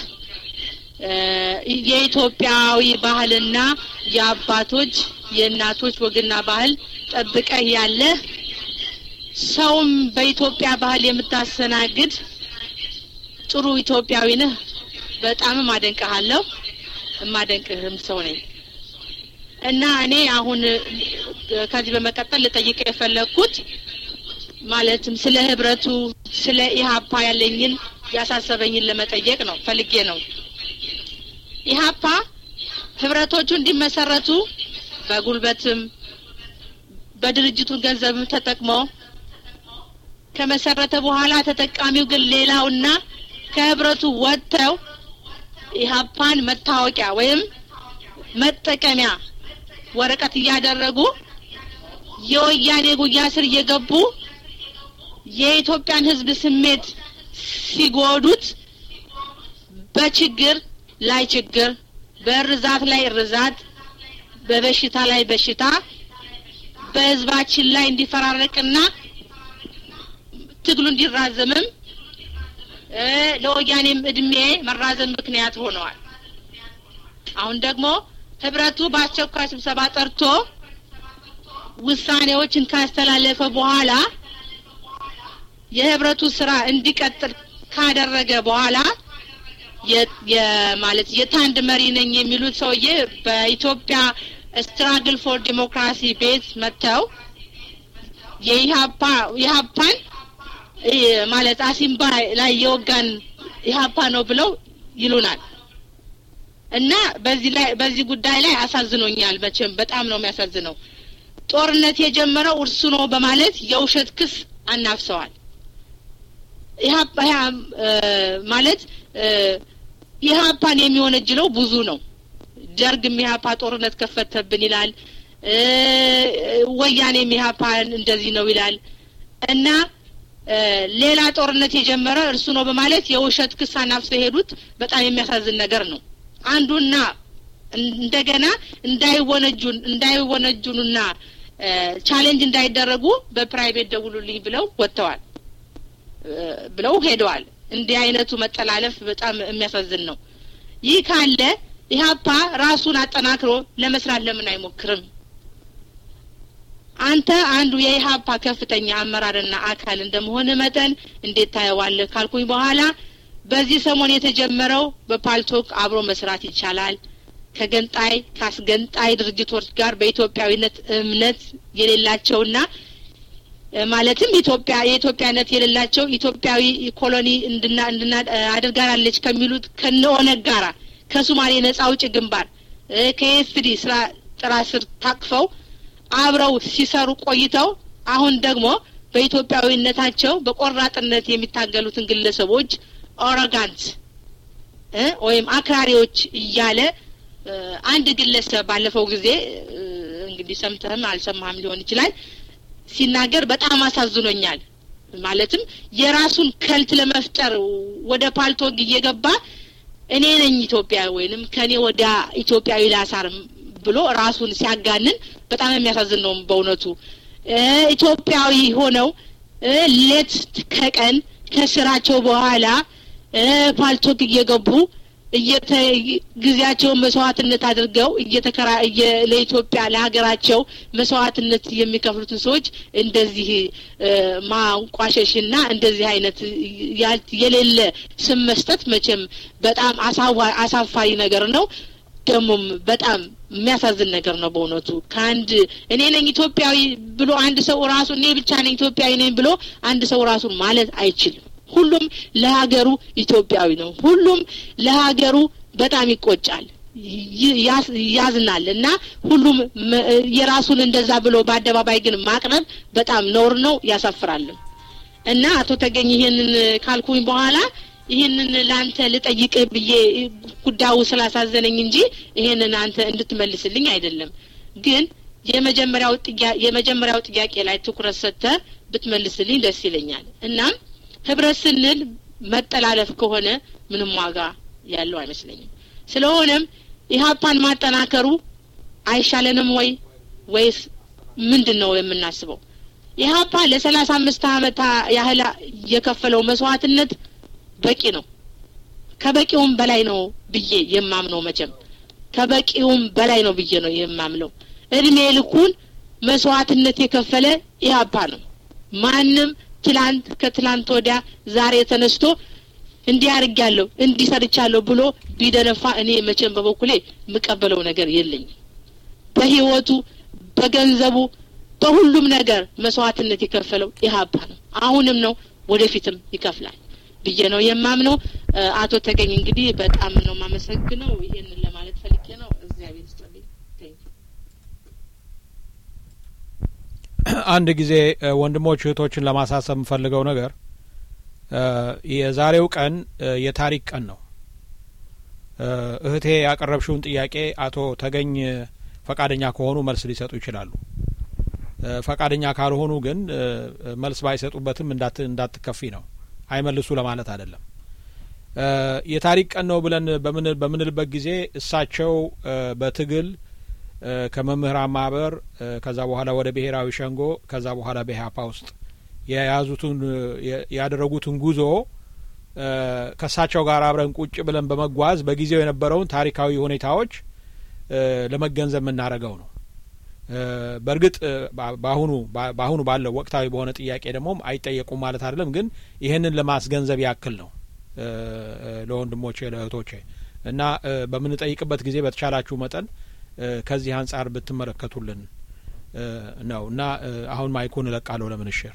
የኢትዮጵያዊ ባህልና የአባቶች የእናቶች ወግና ባህል ጠብቀህ ያለህ ሰውም በኢትዮጵያ ባህል የምታስተናግድ ጥሩ ኢትዮጵያዊ ነህ። በጣምም አደንቅሃለሁ። የማደንቅህም ሰው ነኝ እና እኔ አሁን ከዚህ በመቀጠል ልጠይቅ የፈለግኩት ማለትም ስለ ህብረቱ ስለ ኢህአፓ ያለኝን ያሳሰበኝን ለመጠየቅ ነው ፈልጌ ነው። ኢህአፓ ህብረቶቹ እንዲመሰረቱ በጉልበትም በድርጅቱ ገንዘብም ተጠቅሞ ከመሰረተ በኋላ ተጠቃሚው ግን ሌላውና ከህብረቱ ወጥተው ኢህአፓን መታወቂያ ወይም መጠቀሚያ ወረቀት እያደረጉ የወያኔ ጉያ ስር እየገቡ የኢትዮጵያን ህዝብ ስሜት ሲጎዱት በችግር ላይ ችግር፣ በእርዛት ላይ እርዛት፣ በበሽታ ላይ በሽታ በህዝባችን ላይ እንዲፈራረቅና ትግሉ እንዲራዘምም ለወያኔም እድሜ መራዘም ምክንያት ሆነዋል። አሁን ደግሞ ህብረቱ በአስቸኳይ ስብሰባ ጠርቶ ውሳኔዎችን ካስተላለፈ በኋላ የህብረቱ ስራ እንዲቀጥል ካደረገ በኋላ ማለት የታንድ መሪ ነኝ የሚሉት ሰውዬ በኢትዮጵያ ስትራግል ፎር ዲሞክራሲ ቤት መጥተው የኢህአፓ ኢህአፓን ማለት አሲምባ ላይ የወጋን ኢህአፓ ነው ብለው ይሉናል እና በዚህ ላይ በዚህ ጉዳይ ላይ አሳዝኖኛል። መቼም በጣም ነው የሚያሳዝነው። ጦርነት የጀመረው እርሱ ነው በማለት የውሸት ክስ አናፍሰዋል። ኢህአፓ ማለት ኢህአፓን የሚወነጅለው ብዙ ነው። ደርግም ኢህአፓ ጦርነት ከፈተብን ይላል። ወያኔም ኢህአፓን እንደዚህ ነው ይላል እና ሌላ ጦርነት የጀመረ እርሱ ነው በማለት የውሸት ክስ አናፍሰው የሄዱት በጣም የሚያሳዝን ነገር ነው። አንዱና እንደገና እንዳይወነጁን እንዳይወነጁንና ቻሌንጅ እንዳይደረጉ በፕራይቬት ደውሉልኝ ብለው ወጥተዋል ብለው ሄደዋል። እንዲህ አይነቱ መጠላለፍ በጣም የሚያሳዝን ነው። ይህ ካለ ኢህአፓ ራሱን አጠናክሮ ለመስራት ለምን አይሞክርም? አንተ አንዱ የኢህአፓ ከፍተኛ አመራርና አካል እንደመሆን መጠን እንዴት ታየዋለህ ካልኩኝ በኋላ በዚህ ሰሞን የተጀመረው በፓልቶክ አብሮ መስራት ይቻላል ከገንጣይ ከአስገንጣይ ድርጅቶች ጋር በኢትዮጵያዊነት እምነት የሌላቸውና ማለትም ኢትዮጵያ የኢትዮጵያነት የሌላቸው ኢትዮጵያዊ ኮሎኒ እንድና እንድና አድርጋናለች ከሚሉት ከነ ኦነግ ጋራ ከሱማሌ ነጻ አውጪ ግንባር ከኤፍዲ ስራ ጥራ ስር ታቅፈው አብረው ሲሰሩ ቆይተው አሁን ደግሞ በኢትዮጵያዊነታቸው በቆራጥነት የሚታገሉትን ግለሰቦች ኦሮጋንት ወይም አክራሪዎች እያለ አንድ ግለሰብ ባለፈው ጊዜ እንግዲህ ሰምተህም አልሰማህም ሊሆን ይችላል ሲናገር በጣም አሳዝኖኛል። ማለትም የራሱን ከልት ለመፍጠር ወደ ፓልቶግ እየገባ እኔ ነኝ ኢትዮጵያ ወይንም ከኔ ወደ ኢትዮጵያዊ ላሳር ብሎ ራሱን ሲያጋንን በጣም የሚያሳዝን ነው በእውነቱ። ኢትዮጵያዊ ሆነው ሌት ከቀን ከስራቸው በኋላ ፓልቶግ እየገቡ ጊዜያቸውን መስዋዕትነት አድርገው እየተከራ ለኢትዮጵያ ለሀገራቸው መስዋዕትነት የሚከፍሉትን ሰዎች እንደዚህ ማንቋሸሽና እንደዚህ አይነት የሌለ ስም መስጠት መቼም በጣም አሳፋሪ ነገር ነው። ደግሞም በጣም የሚያሳዝን ነገር ነው በእውነቱ። ከአንድ እኔ ነኝ ኢትዮጵያዊ ብሎ አንድ ሰው ራሱ እኔ ብቻ ነኝ ኢትዮጵያዊ ነኝ ብሎ አንድ ሰው ራሱን ማለት አይችልም። ሁሉም ለሀገሩ ኢትዮጵያዊ ነው። ሁሉም ለሀገሩ በጣም ይቆጫል፣ ያዝናል እና ሁሉም የራሱን እንደዛ ብሎ በአደባባይ ግን ማቅረብ በጣም ነውር ነው፣ ያሳፍራልም። እና አቶ ተገኝ ይሄንን ካልኩኝ በኋላ ይህንን ለአንተ ልጠይቅህ ብዬ ጉዳዩ ስላሳዘነኝ እንጂ ይሄንን አንተ እንድትመልስልኝ አይደለም። ግን የመጀመሪያው የመጀመሪያው ጥያቄ ላይ ትኩረት ሰጥተህ ብትመልስልኝ ደስ ይለኛል። እናም ህብረት ስንል መጠላለፍ ከሆነ ምንም ዋጋ ያለው አይመስለኝም። ስለሆነም ኢህአፓን ማጠናከሩ አይሻለንም ወይ ወይስ ምንድን ነው የምናስበው? ኢህአፓ ለሰላሳ አምስት አመት ያህል የከፈለው መስዋዕትነት በቂ ነው። ከበቂውም በላይ ነው ብዬ የማምነው መቼም ከበቂውም በላይ ነው ብዬ ነው የማምነው። እድሜ ልኩን መስዋዕትነት የከፈለ ኢህአፓ ነው። ማንም ትላንት ከትላንት ወዲያ ዛሬ ተነስቶ እንዲህ አድርጊያለሁ እንዲህ ሰርቻለሁ ብሎ ቢደነፋ እኔ መቼም በበኩሌ የምቀበለው ነገር የለኝም። በህይወቱ በገንዘቡ በሁሉም ነገር መስዋዕትነት የከፈለው ኢህአፓ ነው። አሁንም ነው፣ ወደፊትም ይከፍላል ብዬ ነው የማምነው። አቶ ተገኝ እንግዲህ በጣም ነው የማመሰግነው። ይሄንን ለማለት ፈልጌ ነው። እግዚአብሔር ይስጥልኝ። አንድ ጊዜ ወንድሞች እህቶችን ለማሳሰብ የምፈልገው ነገር የዛሬው ቀን የታሪክ ቀን ነው። እህቴ ያቀረብሽውን ጥያቄ አቶ ተገኝ ፈቃደኛ ከሆኑ መልስ ሊሰጡ ይችላሉ። ፈቃደኛ ካልሆኑ ግን መልስ ባይሰጡበትም እንዳትከፊ ነው። አይመልሱ ለማለት አይደለም። የታሪክ ቀን ነው ብለን በምንልበት ጊዜ እሳቸው በትግል ከመምህራን ማህበር ከዛ በኋላ ወደ ብሔራዊ ሸንጎ ከዛ በኋላ በኢህአፓ ውስጥ የያዙትን ያደረጉትን ጉዞ ከእሳቸው ጋር አብረን ቁጭ ብለን በመጓዝ በጊዜው የነበረውን ታሪካዊ ሁኔታዎች ለመገንዘብ የምናደርገው ነው። በእርግጥ በአሁኑ በአሁኑ ባለው ወቅታዊ በሆነ ጥያቄ ደግሞ አይጠየቁም ማለት አይደለም፣ ግን ይህንን ለማስገንዘብ ያክል ነው ለወንድሞቼ ለእህቶቼ እና በምንጠይቅበት ጊዜ በተቻላችሁ መጠን ከዚህ አንጻር ብትመለከቱልን ነው እና አሁን ማይኩን እለቃለሁ ለምንሽር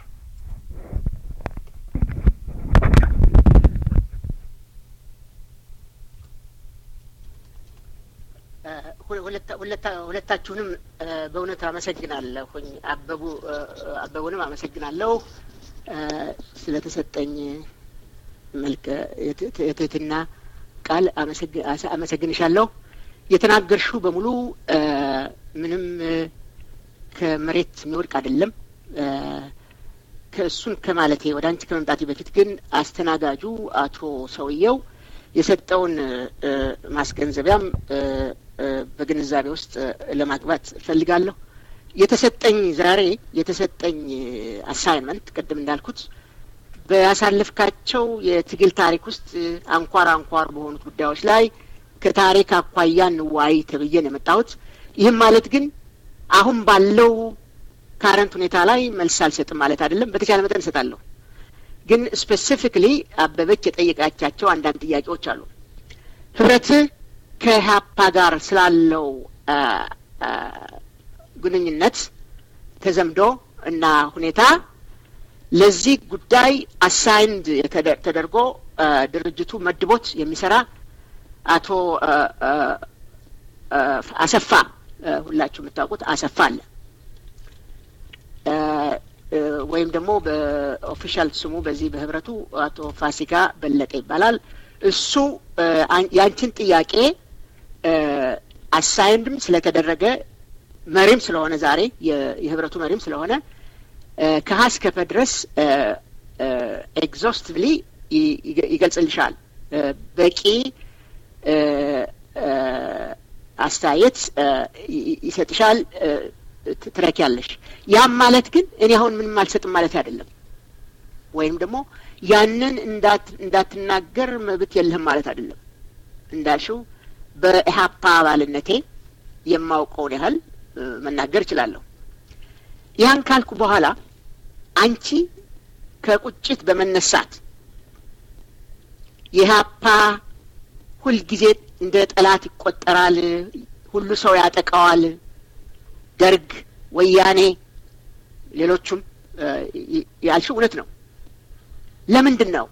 ሁለታችሁንም በእውነት አመሰግናለሁኝ። አበቡ አበቡንም አመሰግናለሁ ስለተሰጠኝ መልከ የትህትና ቃል አመሰግንሻለሁ። የተናገርሽው በሙሉ ምንም ከመሬት የሚወድቅ አይደለም። ከእሱን ከማለቴ ወደ አንቺ ከመምጣቴ በፊት ግን አስተናጋጁ አቶ ሰውየው የሰጠውን ማስገንዘቢያም በግንዛቤ ውስጥ ለማግባት እፈልጋለሁ። የተሰጠኝ ዛሬ የተሰጠኝ አሳይንመንት ቅድም እንዳልኩት በያሳለፍካቸው የትግል ታሪክ ውስጥ አንኳር አንኳር በሆኑት ጉዳዮች ላይ ከታሪክ አኳያ እንዋይ ተብዬ ነው የመጣሁት። ይህም ማለት ግን አሁን ባለው ካረንት ሁኔታ ላይ መልስ አልሰጥም ማለት አይደለም። በተቻለ መጠን እሰጣለሁ። ግን ስፔሲፊክሊ አበበች የጠየቃቻቸው አንዳንድ ጥያቄዎች አሉ። ህብረትህ ከኢህአፓ ጋር ስላለው ግንኙነት ተዘምዶ እና ሁኔታ ለዚህ ጉዳይ አሳይንድ ተደርጎ ድርጅቱ መድቦት የሚሰራ አቶ አሰፋ ሁላችሁ የምታውቁት አሰፋ አለ። ወይም ደግሞ በኦፊሻል ስሙ በዚህ በህብረቱ አቶ ፋሲካ በለጠ ይባላል። እሱ ያንቺን ጥያቄ አሳይንድም ስለተደረገ መሪም ስለሆነ ዛሬ የህብረቱ መሪም ስለሆነ ከሀ እስከ ፐ ድረስ ኤግዞስቲቭሊ ይገልጽልሻል። በቂ አስተያየት ይሰጥሻል፣ ትረኪያለሽ። ያም ማለት ግን እኔ አሁን ምንም አልሰጥም ማለት አይደለም። ወይም ደግሞ ያንን እንዳትናገር መብት የለህም ማለት አይደለም። እንዳልሽው በኢህአፓ አባልነቴ የማውቀውን ያህል መናገር እችላለሁ። ያን ካልኩ በኋላ አንቺ ከቁጭት በመነሳት የኢህአፓ ሁልጊዜ እንደ ጠላት ይቆጠራል፣ ሁሉ ሰው ያጠቃዋል፣ ደርግ፣ ወያኔ፣ ሌሎቹም ያልሽው እውነት ነው። ለምንድን ነው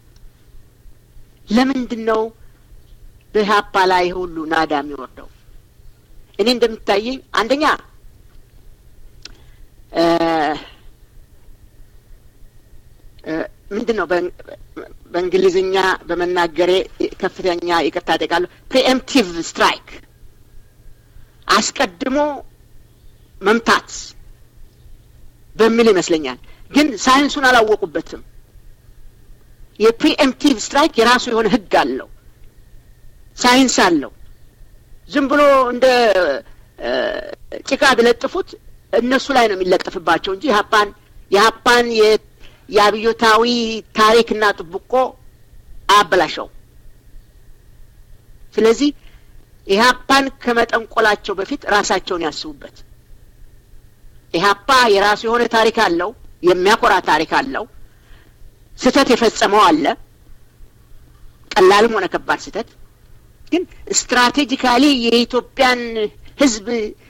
ለምንድን ነው በኢህአፓ ላይ ሁሉ ናዳ የሚወርደው? እኔ እንደሚታየኝ አንደኛ ምንድን ነው በእንግሊዝኛ በመናገሬ ከፍተኛ ይቅርታ ጠይቃለሁ። ፕሪኤምፕቲቭ ስትራይክ አስቀድሞ መምታት በሚል ይመስለኛል። ግን ሳይንሱን አላወቁበትም። የፕሪኤምፕቲቭ ስትራይክ የራሱ የሆነ ህግ አለው፣ ሳይንስ አለው። ዝም ብሎ እንደ ጭቃ ቢለጥፉት እነሱ ላይ ነው የሚለጠፍባቸው እንጂ የሀፓን የሀፓን የአብዮታዊ ታሪክና ጥብቆ አያበላሸው። ስለዚህ ኢህአፓን ከመጠንቆላቸው በፊት ራሳቸውን ያስቡበት። ኢህአፓ የራሱ የሆነ ታሪክ አለው፣ የሚያኮራ ታሪክ አለው። ስህተት የፈጸመው አለ፣ ቀላልም ሆነ ከባድ ስህተት። ግን ስትራቴጂካሊ የኢትዮጵያን ህዝብ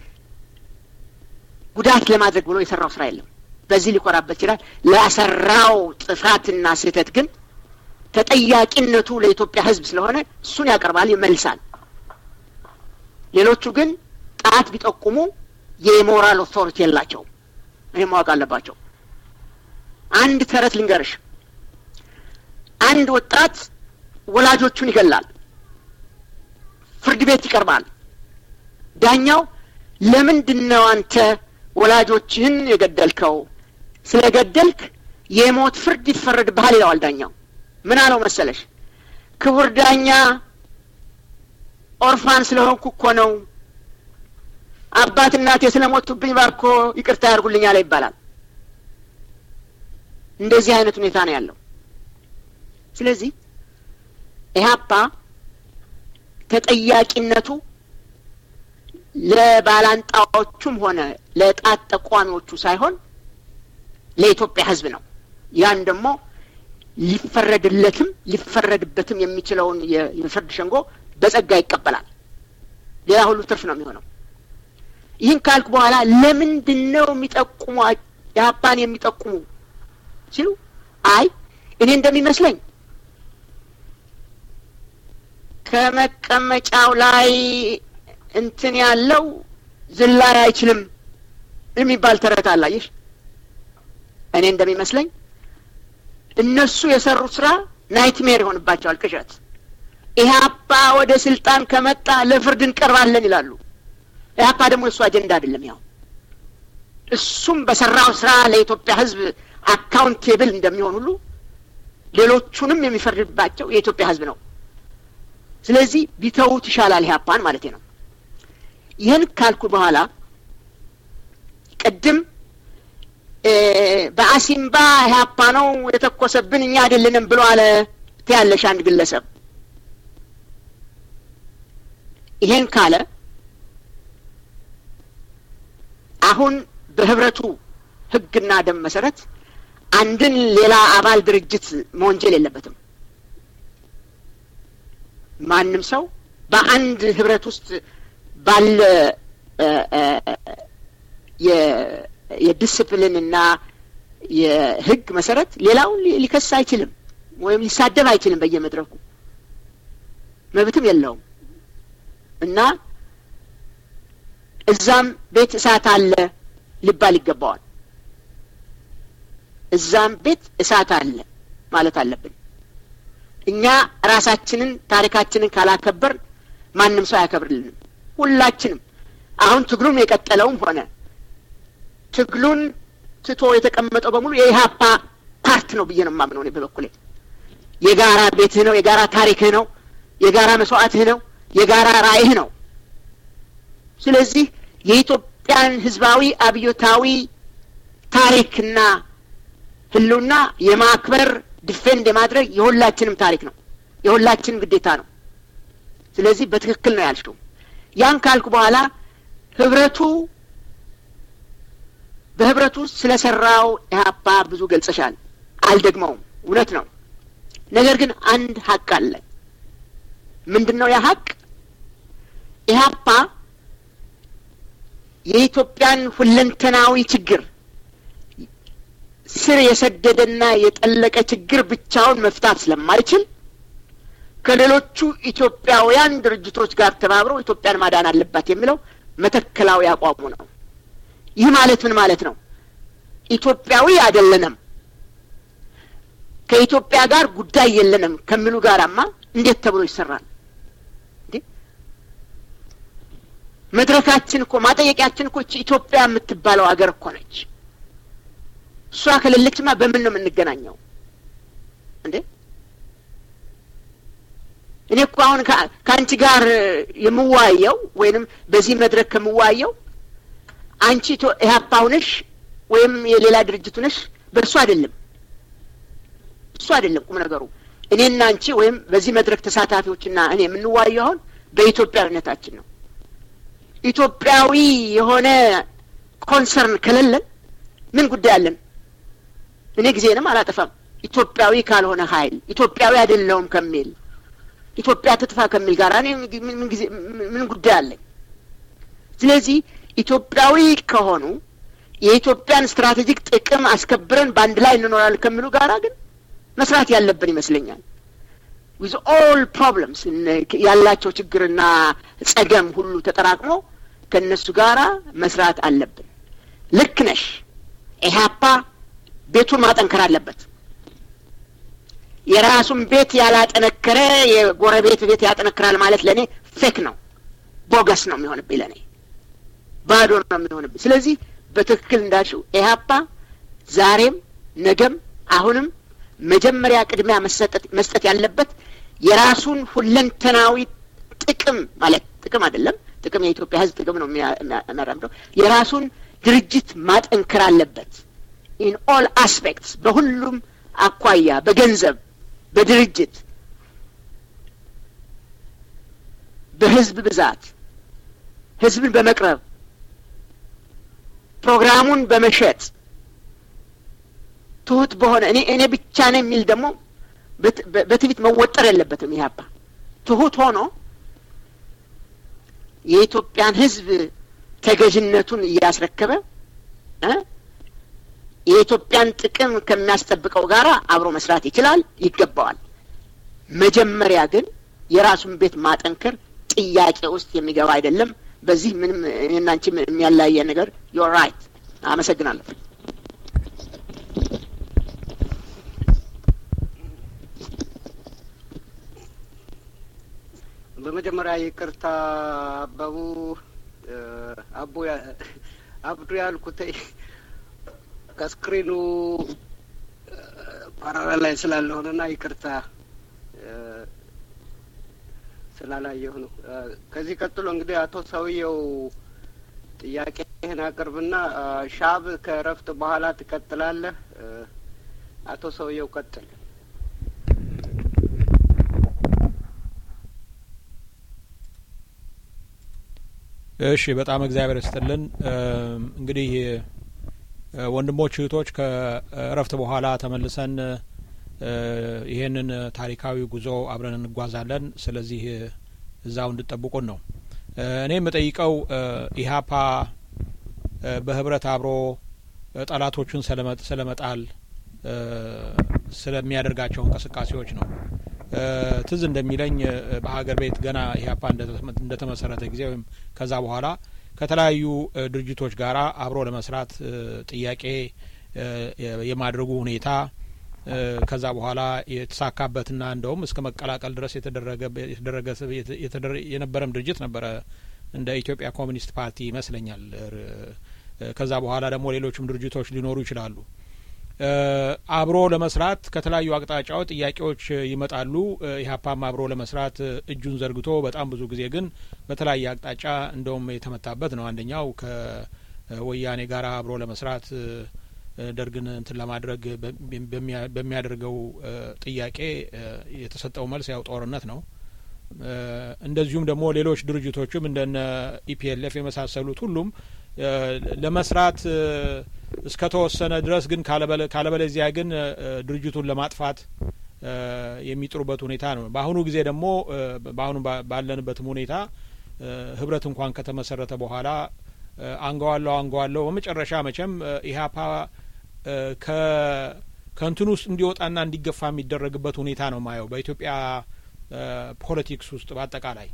ጉዳት ለማድረግ ብሎ የሰራው ስራ የለም። በዚህ ሊኮራበት ይችላል። ለሰራው ጥፋትና ስህተት ግን ተጠያቂነቱ ለኢትዮጵያ ህዝብ ስለሆነ እሱን ያቀርባል፣ ይመልሳል። ሌሎቹ ግን ጣት ቢጠቁሙ የሞራል ኦቶሪቲ የላቸውም። ይህ ማወቅ አለባቸው። አንድ ተረት ልንገርሽ። አንድ ወጣት ወላጆቹን ይገላል። ፍርድ ቤት ይቀርባል። ዳኛው ለምንድን ነው አንተ ወላጆችህን የገደልከው? ስለገደልክ የሞት ፍርድ ይፈረድብሃል ይለዋል ዳኛው። ምን አለው መሰለሽ? ክቡር ዳኛ ኦርፋን ስለሆንኩ እኮ ነው። አባት እናቴ ስለሞቱብኝ ባርኮ ይቅርታ ያድርጉልኝ አለ ይባላል። እንደዚህ አይነት ሁኔታ ነው ያለው። ስለዚህ ኢህአፓ ተጠያቂነቱ ለባላንጣዎቹም ሆነ ለጣት ጠቋሚዎቹ ሳይሆን ለኢትዮጵያ ሕዝብ ነው። ያን ደግሞ ሊፈረድለትም ሊፈረድበትም የሚችለውን የፍርድ ሸንጎ በጸጋ ይቀበላል። ሌላ ሁሉ ትርፍ ነው የሚሆነው። ይህን ካልኩ በኋላ ለምንድን ነው የሚጠቁሙ የሀፓን የሚጠቁሙ ሲሉ አይ እኔ እንደሚመስለኝ ከመቀመጫው ላይ እንትን ያለው ዝላይ አይችልም የሚባል ተረት አላየሽ። እኔ እንደሚመስለኝ እነሱ የሰሩት ስራ ናይትሜር ይሆንባቸዋል፣ ቅዠት። ኢህአፓ ወደ ስልጣን ከመጣ ለፍርድ እንቀርባለን ይላሉ። ኢህአፓ ደግሞ የእሱ አጀንዳ አይደለም። ያው እሱም በሰራው ስራ ለኢትዮጵያ ሕዝብ አካውንቴብል እንደሚሆን ሁሉ ሌሎቹንም የሚፈርድባቸው የኢትዮጵያ ሕዝብ ነው። ስለዚህ ቢተዉት ይሻላል ኢህአፓን ማለት ነው። ይህን ካልኩ በኋላ ቅድም በአሲምባ ኢህአፓ ነው የተኮሰብን እኛ አይደለንም ብሎ አለ ትያለሽ አንድ ግለሰብ። ይሄን ካለ አሁን በህብረቱ ህግና ደንብ መሰረት አንድን ሌላ አባል ድርጅት መወንጀል የለበትም። ማንም ሰው በአንድ ህብረት ውስጥ ባለ የዲስፕሊን እና የህግ መሰረት ሌላውን ሊከስ አይችልም ወይም ሊሳደብ አይችልም በየመድረኩ መብትም የለውም እና እዛም ቤት እሳት አለ ሊባል ይገባዋል። እዛም ቤት እሳት አለ ማለት አለብን። እኛ ራሳችንን ታሪካችንን ካላከበር ማንም ሰው አያከብርልንም። ሁላችንም አሁን ትግሉም የቀጠለውም ሆነ ትግሉን ትቶ የተቀመጠው በሙሉ የኢህአፓ ፓርት ነው ብዬ ነው የማምነው እኔ በበኩሌ። የጋራ ቤትህ ነው፣ የጋራ ታሪክህ ነው፣ የጋራ መስዋዕትህ ነው፣ የጋራ ራዕይህ ነው። ስለዚህ የኢትዮጵያን ህዝባዊ አብዮታዊ ታሪክና ህልውና የማክበር ዲፌንድ የማድረግ የሁላችንም ታሪክ ነው፣ የሁላችንም ግዴታ ነው። ስለዚህ በትክክል ነው ያልሽው። ያን ካልኩ በኋላ ህብረቱ በህብረቱ ስለ ሰራው ኢህአፓ ብዙ ገልጸሻል፣ አልደግመውም። እውነት ነው። ነገር ግን አንድ ሀቅ አለ። ምንድን ነው ያ ሀቅ? ኢህአፓ የኢትዮጵያን ሁለንተናዊ ችግር ስር የሰደደና የጠለቀ ችግር ብቻውን መፍታት ስለማይችል ከሌሎቹ ኢትዮጵያውያን ድርጅቶች ጋር ተባብረው ኢትዮጵያን ማዳን አለባት የሚለው መተከላዊ አቋሙ ነው። ይህ ማለት ምን ማለት ነው? ኢትዮጵያዊ አይደለንም፣ ከኢትዮጵያ ጋር ጉዳይ የለንም ከሚሉ ጋራማ እንዴት ተብሎ ይሰራል? መድረካችን እኮ ማጠየቂያችን እኮ ኢትዮጵያ የምትባለው አገር እኮ ነች። እሷ ከሌለችማ በምን ነው የምንገናኘው እንዴ? እኔ እኮ አሁን ከአንቺ ጋር የምዋየው ወይንም በዚህ መድረክ ከምዋየው አንቺ ኢህአፓ ሁነሽ ወይም የሌላ ድርጅት ሁነሽ በእሱ አይደለም፣ እሱ አይደለም ቁም ነገሩ። እኔና አንቺ ወይም በዚህ መድረክ ተሳታፊዎችና እኔ የምንዋየው አሁን በኢትዮጵያዊነታችን ነው። ኢትዮጵያዊ የሆነ ኮንሰርን ከሌለን ምን ጉዳይ አለን? እኔ ጊዜንም አላጠፋም። ኢትዮጵያዊ ካልሆነ ኃይል ኢትዮጵያዊ አይደለሁም ከሚል ኢትዮጵያ ትጥፋ ከሚል ጋር እኔ ምን ጊዜ ምን ጉዳይ አለኝ? ስለዚህ ኢትዮጵያዊ ከሆኑ የኢትዮጵያን ስትራቴጂክ ጥቅም አስከብረን በአንድ ላይ እንኖራለን ከሚሉ ጋራ ግን መስራት ያለብን ይመስለኛል። ዊዝ ኦል ፕሮብለምስ ያላቸው ችግርና ጸገም ሁሉ ተጠራቅሞ ከእነሱ ጋራ መስራት አለብን። ልክ ነሽ። ኢህአፓ ቤቱን ማጠንከር አለበት። የራሱን ቤት ያላጠነከረ የጎረቤት ቤት ያጠነክራል ማለት ለእኔ ፌክ ነው፣ ቦገስ ነው የሚሆንብኝ፣ ለእኔ ባዶ ነው የሚሆንብኝ። ስለዚህ በትክክል እንዳልሽው ኢህአፓ ዛሬም ነገም አሁንም መጀመሪያ ቅድሚያ መስጠት ያለበት የራሱን ሁለንተናዊ ጥቅም ማለት ጥቅም አይደለም፣ ጥቅም የኢትዮጵያ ሕዝብ ጥቅም ነው የሚያራምደው። የራሱን ድርጅት ማጠንከር አለበት። ኢን ኦል አስፔክትስ በሁሉም አኳያ በገንዘብ፣ በድርጅት፣ በህዝብ ብዛት፣ ህዝብን በመቅረብ ፕሮግራሙን በመሸጥ ትሁት በሆነ እኔ እኔ ብቻ ነው የሚል ደግሞ በትዕቢት መወጠር የለበትም። ኢህአፓ ትሁት ሆኖ የኢትዮጵያን ህዝብ ተገዥነቱን እያስረከበ የኢትዮጵያን ጥቅም ከሚያስጠብቀው ጋር አብሮ መስራት ይችላል፣ ይገባዋል። መጀመሪያ ግን የራሱን ቤት ማጠንከር ጥያቄ ውስጥ የሚገባ አይደለም። በዚህ ምንም እኔና አንቺ የሚያለያየ ነገር ዮር ራይት። አመሰግናለሁ። በመጀመሪያ ይቅርታ አበቡ አቦ አብዱ ያልኩት ከስክሪኑ ፓራራ ላይ ስላለሆነና ይቅርታ ስላላየሁ ነው። ከዚህ ቀጥሎ እንግዲህ አቶ ሰውየው ጥያቄህን አቅርብና ሻብ ከእረፍት በኋላ ትቀጥላለህ። አቶ ሰውየው ቀጥል። እሺ፣ በጣም እግዚአብሔር ይስጥልን። እንግዲህ ወንድሞች እህቶች፣ ከእረፍት በኋላ ተመልሰን ይሄንን ታሪካዊ ጉዞ አብረን እንጓዛለን። ስለዚህ እዛው እንድጠብቁን ነው። እኔ የምጠይቀው ኢህአፓ በህብረት አብሮ ጠላቶቹን ስለመጣል ስለሚያደርጋቸው እንቅስቃሴዎች ነው። ትዝ እንደሚለኝ በሀገር ቤት ገና ኢህአፓ እንደተመሰረተ ጊዜ ወይም ከዛ በኋላ ከተለያዩ ድርጅቶች ጋር አብሮ ለመስራት ጥያቄ የማድረጉ ሁኔታ ከዛ በኋላ የተሳካበትና እንደውም እስከ መቀላቀል ድረስ የተደረገ የተደረገ የነበረም ድርጅት ነበረ እንደ ኢትዮጵያ ኮሚኒስት ፓርቲ ይመስለኛል። ከዛ በኋላ ደግሞ ሌሎችም ድርጅቶች ሊኖሩ ይችላሉ። አብሮ ለመስራት ከተለያዩ አቅጣጫዎች ጥያቄዎች ይመጣሉ። ኢህአፓም አብሮ ለመስራት እጁን ዘርግቶ በጣም ብዙ ጊዜ ግን በተለያየ አቅጣጫ እንደውም የተመታበት ነው። አንደኛው ከወያኔ ጋር አብሮ ለመስራት ደርግን እንትን ለማድረግ በሚያደርገው ጥያቄ የተሰጠው መልስ ያው ጦርነት ነው። እንደዚሁም ደግሞ ሌሎች ድርጅቶችም እንደነ ኢፒኤልኤፍ የመሳሰሉት ሁሉም ለመስራት እስከ ተወሰነ ድረስ ግን ካለበለዚያ ግን ድርጅቱን ለማጥፋት የሚጥሩበት ሁኔታ ነው። በአሁኑ ጊዜ ደግሞ በአሁኑ ባለንበትም ሁኔታ ህብረት እንኳን ከተመሰረተ በኋላ አንገዋለው አንገዋለው በመጨረሻ መቼም ኢህአፓ ከእንትን ውስጥ እንዲወጣና እንዲገፋ የሚደረግበት ሁኔታ ነው ማየው በኢትዮጵያ ፖለቲክስ ውስጥ በአጠቃላይ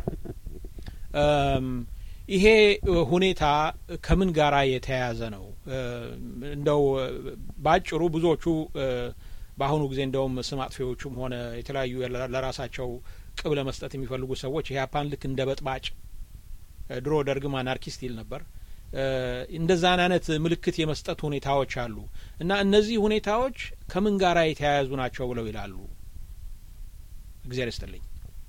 ይሄ ሁኔታ ከምን ጋራ የተያያዘ ነው? እንደው በአጭሩ ብዙዎቹ በአሁኑ ጊዜ እንደውም ስም አጥፊዎቹም ሆነ የተለያዩ ለራሳቸው ቅብ ለመስጠት የሚፈልጉ ሰዎች ኢህአፓን ልክ እንደ በጥባጭ ድሮ ደርግም አናርኪስት ይል ነበር። እንደዛን አይነት ምልክት የመስጠት ሁኔታዎች አሉ እና እነዚህ ሁኔታዎች ከምን ጋራ የተያያዙ ናቸው ብለው ይላሉ። እግዚአብሔር ይስጥልኝ።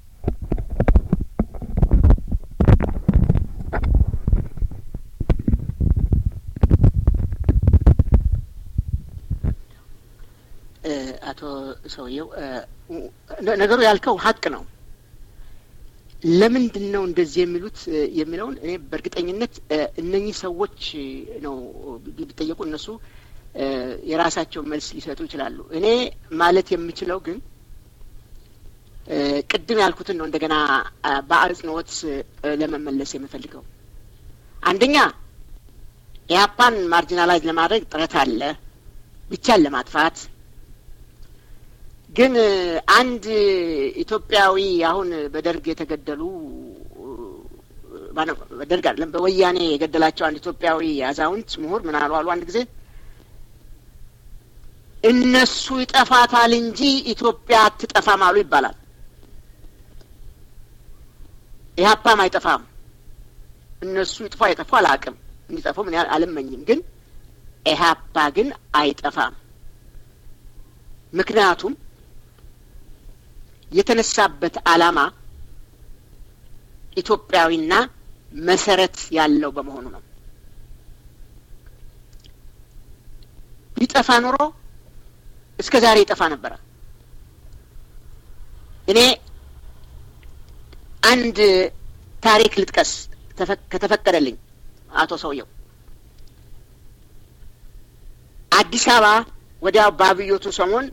አቶ ሰውየው ነገሩ ያልከው ሀቅ ነው። ለምንድን ነው እንደዚህ የሚሉት የሚለውን እኔ በእርግጠኝነት እነኚህ ሰዎች ነው ቢጠየቁ እነሱ የራሳቸው መልስ ሊሰጡ ይችላሉ። እኔ ማለት የምችለው ግን ቅድም ያልኩትን ነው እንደገና በአጽንኦት ለመመለስ የምፈልገው። አንደኛ ኢህአፓን ማርጂናላይዝ ለማድረግ ጥረት አለ ብቻን ለማጥፋት ግን አንድ ኢትዮጵያዊ አሁን በደርግ የተገደሉ በደርግ አይደለም በወያኔ የገደላቸው አንድ ኢትዮጵያዊ አዛውንት ምሁር ምን አሉ አሉ አንድ ጊዜ እነሱ ይጠፋታል እንጂ ኢትዮጵያ አትጠፋም አሉ ይባላል። ኢህአፓም አይጠፋም። እነሱ ይጥፋ አይጠፉ አላውቅም፣ እንዲጠፉ ምን ያህል አልመኝም። ግን ኢህአፓ ግን አይጠፋም። ምክንያቱም የተነሳበት ዓላማ ኢትዮጵያዊና መሰረት ያለው በመሆኑ ነው። ቢጠፋ ኖሮ እስከ ዛሬ ይጠፋ ነበረ። እኔ አንድ ታሪክ ልጥቀስ ከተፈቀደልኝ አቶ ሰውየው አዲስ አበባ ወዲያው በአብዮቱ ሰሞን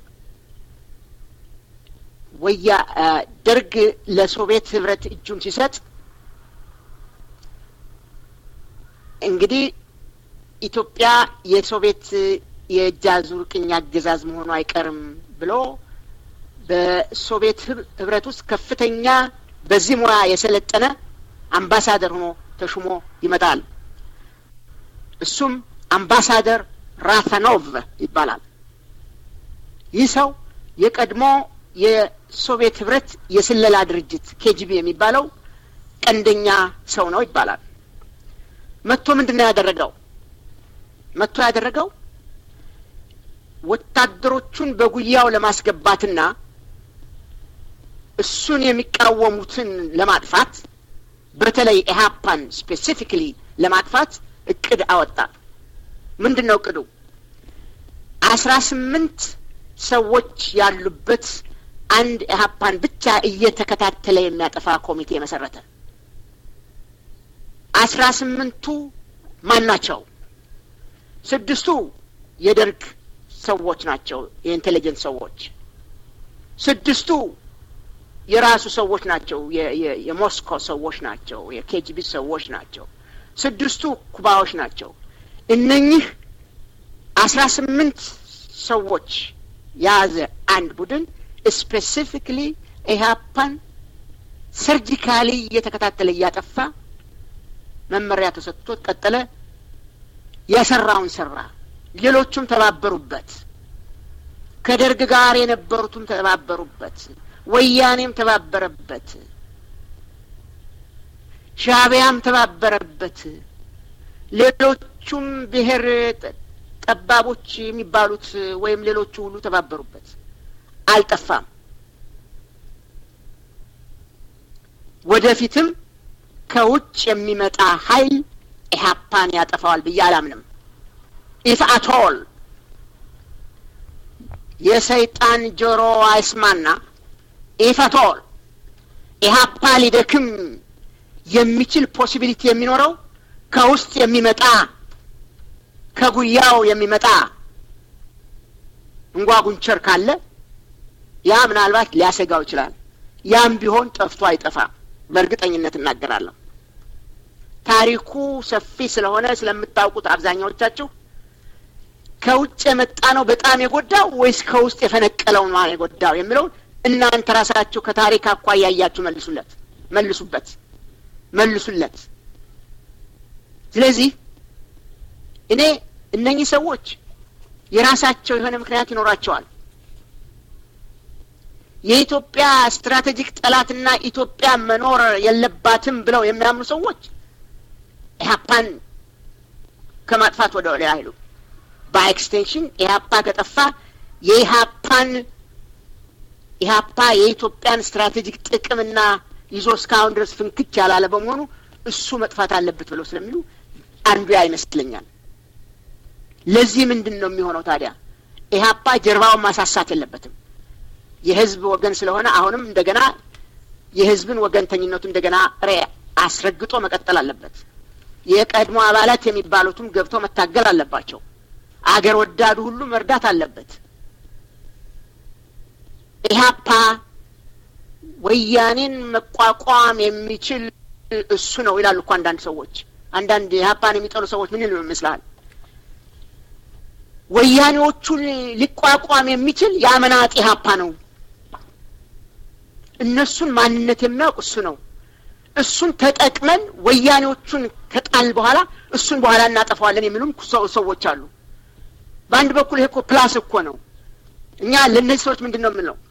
ወያ ደርግ ለሶቪየት ህብረት እጁን ሲሰጥ እንግዲህ ኢትዮጵያ የሶቪየት የእጅ አዙር ቅኝ አገዛዝ መሆኑ አይቀርም ብሎ በሶቪየት ህብረት ውስጥ ከፍተኛ በዚህ ሙያ የሰለጠነ አምባሳደር ሆኖ ተሹሞ ይመጣል። እሱም አምባሳደር ራታኖቭ ይባላል። ይህ ሰው የቀድሞ የሶቪየት ህብረት የስለላ ድርጅት ኬጂቢ የሚባለው ቀንደኛ ሰው ነው ይባላል። መጥቶ ምንድን ነው ያደረገው? መጥቶ ያደረገው ወታደሮቹን በጉያው ለማስገባትና እሱን የሚቃወሙትን ለማጥፋት በተለይ ኢህአፓን ስፔሲፊክሊ ለማጥፋት እቅድ አወጣ። ምንድን ነው እቅዱ? አስራ ስምንት ሰዎች ያሉበት አንድ ኢህአፓን ብቻ እየተከታተለ የሚያጠፋ ኮሚቴ መሰረተ። አስራ ስምንቱ ማን ናቸው? ስድስቱ የደርግ ሰዎች ናቸው፣ የኢንቴሊጀንስ ሰዎች። ስድስቱ የራሱ ሰዎች ናቸው፣ የሞስኮ ሰዎች ናቸው፣ የኬጂቢ ሰዎች ናቸው። ስድስቱ ኩባዎች ናቸው። እነኚህ አስራ ስምንት ሰዎች የያዘ አንድ ቡድን ስፔሲፊክሊ ኢህአፓን ሰርጂካሊ እየተከታተለ እያጠፋ መመሪያ ተሰጥቶት ቀጠለ። የሰራውን ሰራ። ሌሎቹም ተባበሩበት። ከደርግ ጋር የነበሩትም ተባበሩበት። ወያኔም ተባበረበት። ሻዕቢያም ተባበረበት። ሌሎቹም ብሔር ጠባቦች የሚባሉት ወይም ሌሎቹ ሁሉ ተባበሩበት። አልጠፋም። ወደፊትም ከውጭ የሚመጣ ኃይል ኢህአፓን ያጠፋዋል ብዬ አላምንም። ኢፍ አቶል የሰይጣን ጆሮ አይስማና ኢፍ አቶል ኢህአፓ ሊደክም የሚችል ፖሲቢሊቲ የሚኖረው ከውስጥ የሚመጣ ከጉያው የሚመጣ እንጓጉንቸር ካለ ያ ምናልባት ሊያሰጋው ይችላል። ያም ቢሆን ጠፍቶ አይጠፋም። በእርግጠኝነት እናገራለሁ። ታሪኩ ሰፊ ስለሆነ ስለምታውቁት አብዛኛዎቻችሁ ከውጭ የመጣ ነው በጣም የጎዳው ወይስ ከውስጥ የፈነቀለው ነው የጎዳው የሚለውን እናንተ ራሳችሁ ከታሪክ አኳያ እያችሁ መልሱለት መልሱበት መልሱለት። ስለዚህ እኔ እነኚህ ሰዎች የራሳቸው የሆነ ምክንያት ይኖራቸዋል። የኢትዮጵያ ስትራቴጂክ ጠላትና ኢትዮጵያ መኖር የለባትም ብለው የሚያምኑ ሰዎች ኢህአፓን ከማጥፋት ወደ ሌላ አይሉ። በኤክስቴንሽን ኢህአፓ ከጠፋ የኢህአፓን ኢህአፓ የኢትዮጵያን ስትራቴጂክ ጥቅምና ይዞ እስካሁን ድረስ ፍንክች ያላለ በመሆኑ እሱ መጥፋት አለበት ብለው ስለሚሉ አንዱ ያ ይመስለኛል። ለዚህ ምንድን ነው የሚሆነው ታዲያ? ኢህአፓ ጀርባውን ማሳሳት የለበትም። የህዝብ ወገን ስለሆነ አሁንም እንደገና የህዝብን ወገንተኝነቱ እንደገና ሬ አስረግጦ መቀጠል አለበት። የቀድሞ አባላት የሚባሉትም ገብተው መታገል አለባቸው። አገር ወዳዱ ሁሉ መርዳት አለበት። ኢህአፓ ወያኔን መቋቋም የሚችል እሱ ነው ይላሉ እኮ አንዳንድ ሰዎች። አንዳንድ ኢህአፓን የሚጠሉ ሰዎች ምን ይሉ ይመስልሃል? ወያኔዎቹን ሊቋቋም የሚችል የአመናጢ ኢህአፓ ነው። እነሱን ማንነት የሚያውቅ እሱ ነው። እሱን ተጠቅመን ወያኔዎቹን ከጣል በኋላ እሱን በኋላ እናጠፋዋለን የሚሉም ሰዎች አሉ። በአንድ በኩል ይሄ እኮ ፕላስ እኮ ነው። እኛ ለእነዚህ ሰዎች ምንድን ነው የምንለው?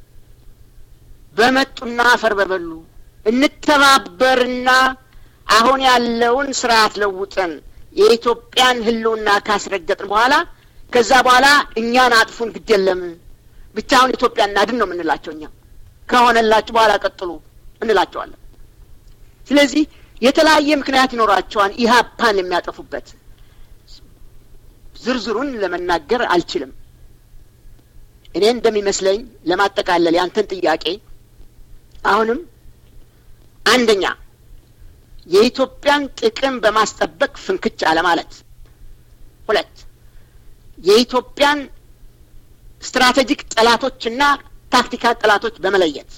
በመጡና አፈር በበሉ እንተባበርና አሁን ያለውን ስርዓት ለውጠን የኢትዮጵያን ሕልውና ካስረገጥን በኋላ ከዛ በኋላ እኛን አጥፉን ግድ የለም ብቻ አሁን ኢትዮጵያ እናድን ነው የምንላቸው። እኛ ከሆነላችሁ በኋላ ቀጥሉ እንላቸዋለን። ስለዚህ የተለያየ ምክንያት ይኖራቸዋል ኢህአፓን የሚያጠፉበት። ዝርዝሩን ለመናገር አልችልም። እኔ እንደሚመስለኝ ለማጠቃለል ያንተን ጥያቄ አሁንም አንደኛ የኢትዮጵያን ጥቅም በማስጠበቅ ፍንክች አለማለት፣ ሁለት የኢትዮጵያን ስትራቴጂክ ጠላቶችና ታክቲካል ጠላቶች በመለየት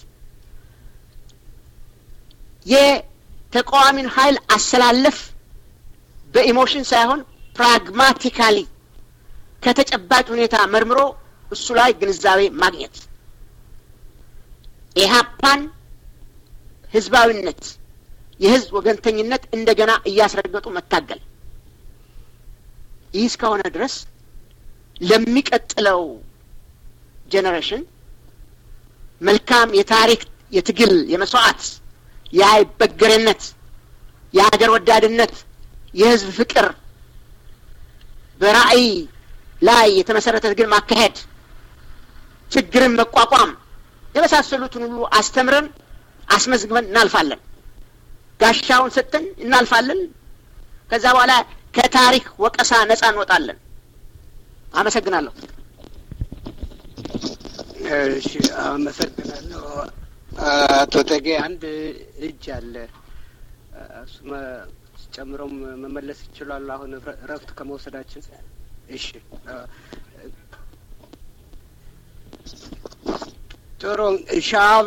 የተቃዋሚን ኃይል አሰላለፍ በኢሞሽን ሳይሆን ፕራግማቲካሊ ከተጨባጭ ሁኔታ መርምሮ እሱ ላይ ግንዛቤ ማግኘት ኢህአፓን ህዝባዊነት፣ የህዝብ ወገንተኝነት እንደገና እያስረገጡ መታገል። ይህ እስከሆነ ድረስ ለሚቀጥለው ጄኔሬሽን መልካም የታሪክ የትግል የመስዋዕት የአይበገሬነት የሀገር ወዳድነት የህዝብ ፍቅር በራዕይ ላይ የተመሰረተ ትግል ማካሄድ ችግርን መቋቋም የመሳሰሉትን ሁሉ አስተምረን አስመዝግበን እናልፋለን። ጋሻውን ሰጥተን እናልፋለን። ከዛ በኋላ ከታሪክ ወቀሳ ነጻ እንወጣለን። አመሰግናለሁ። እሺ፣ አመሰግናለሁ። አቶ ተጌ አንድ እጅ አለ። እሱ ጨምሮም መመለስ ይችላሉ። አሁን እረፍት ከመውሰዳችን እሺ፣ ጥሩ ሻብ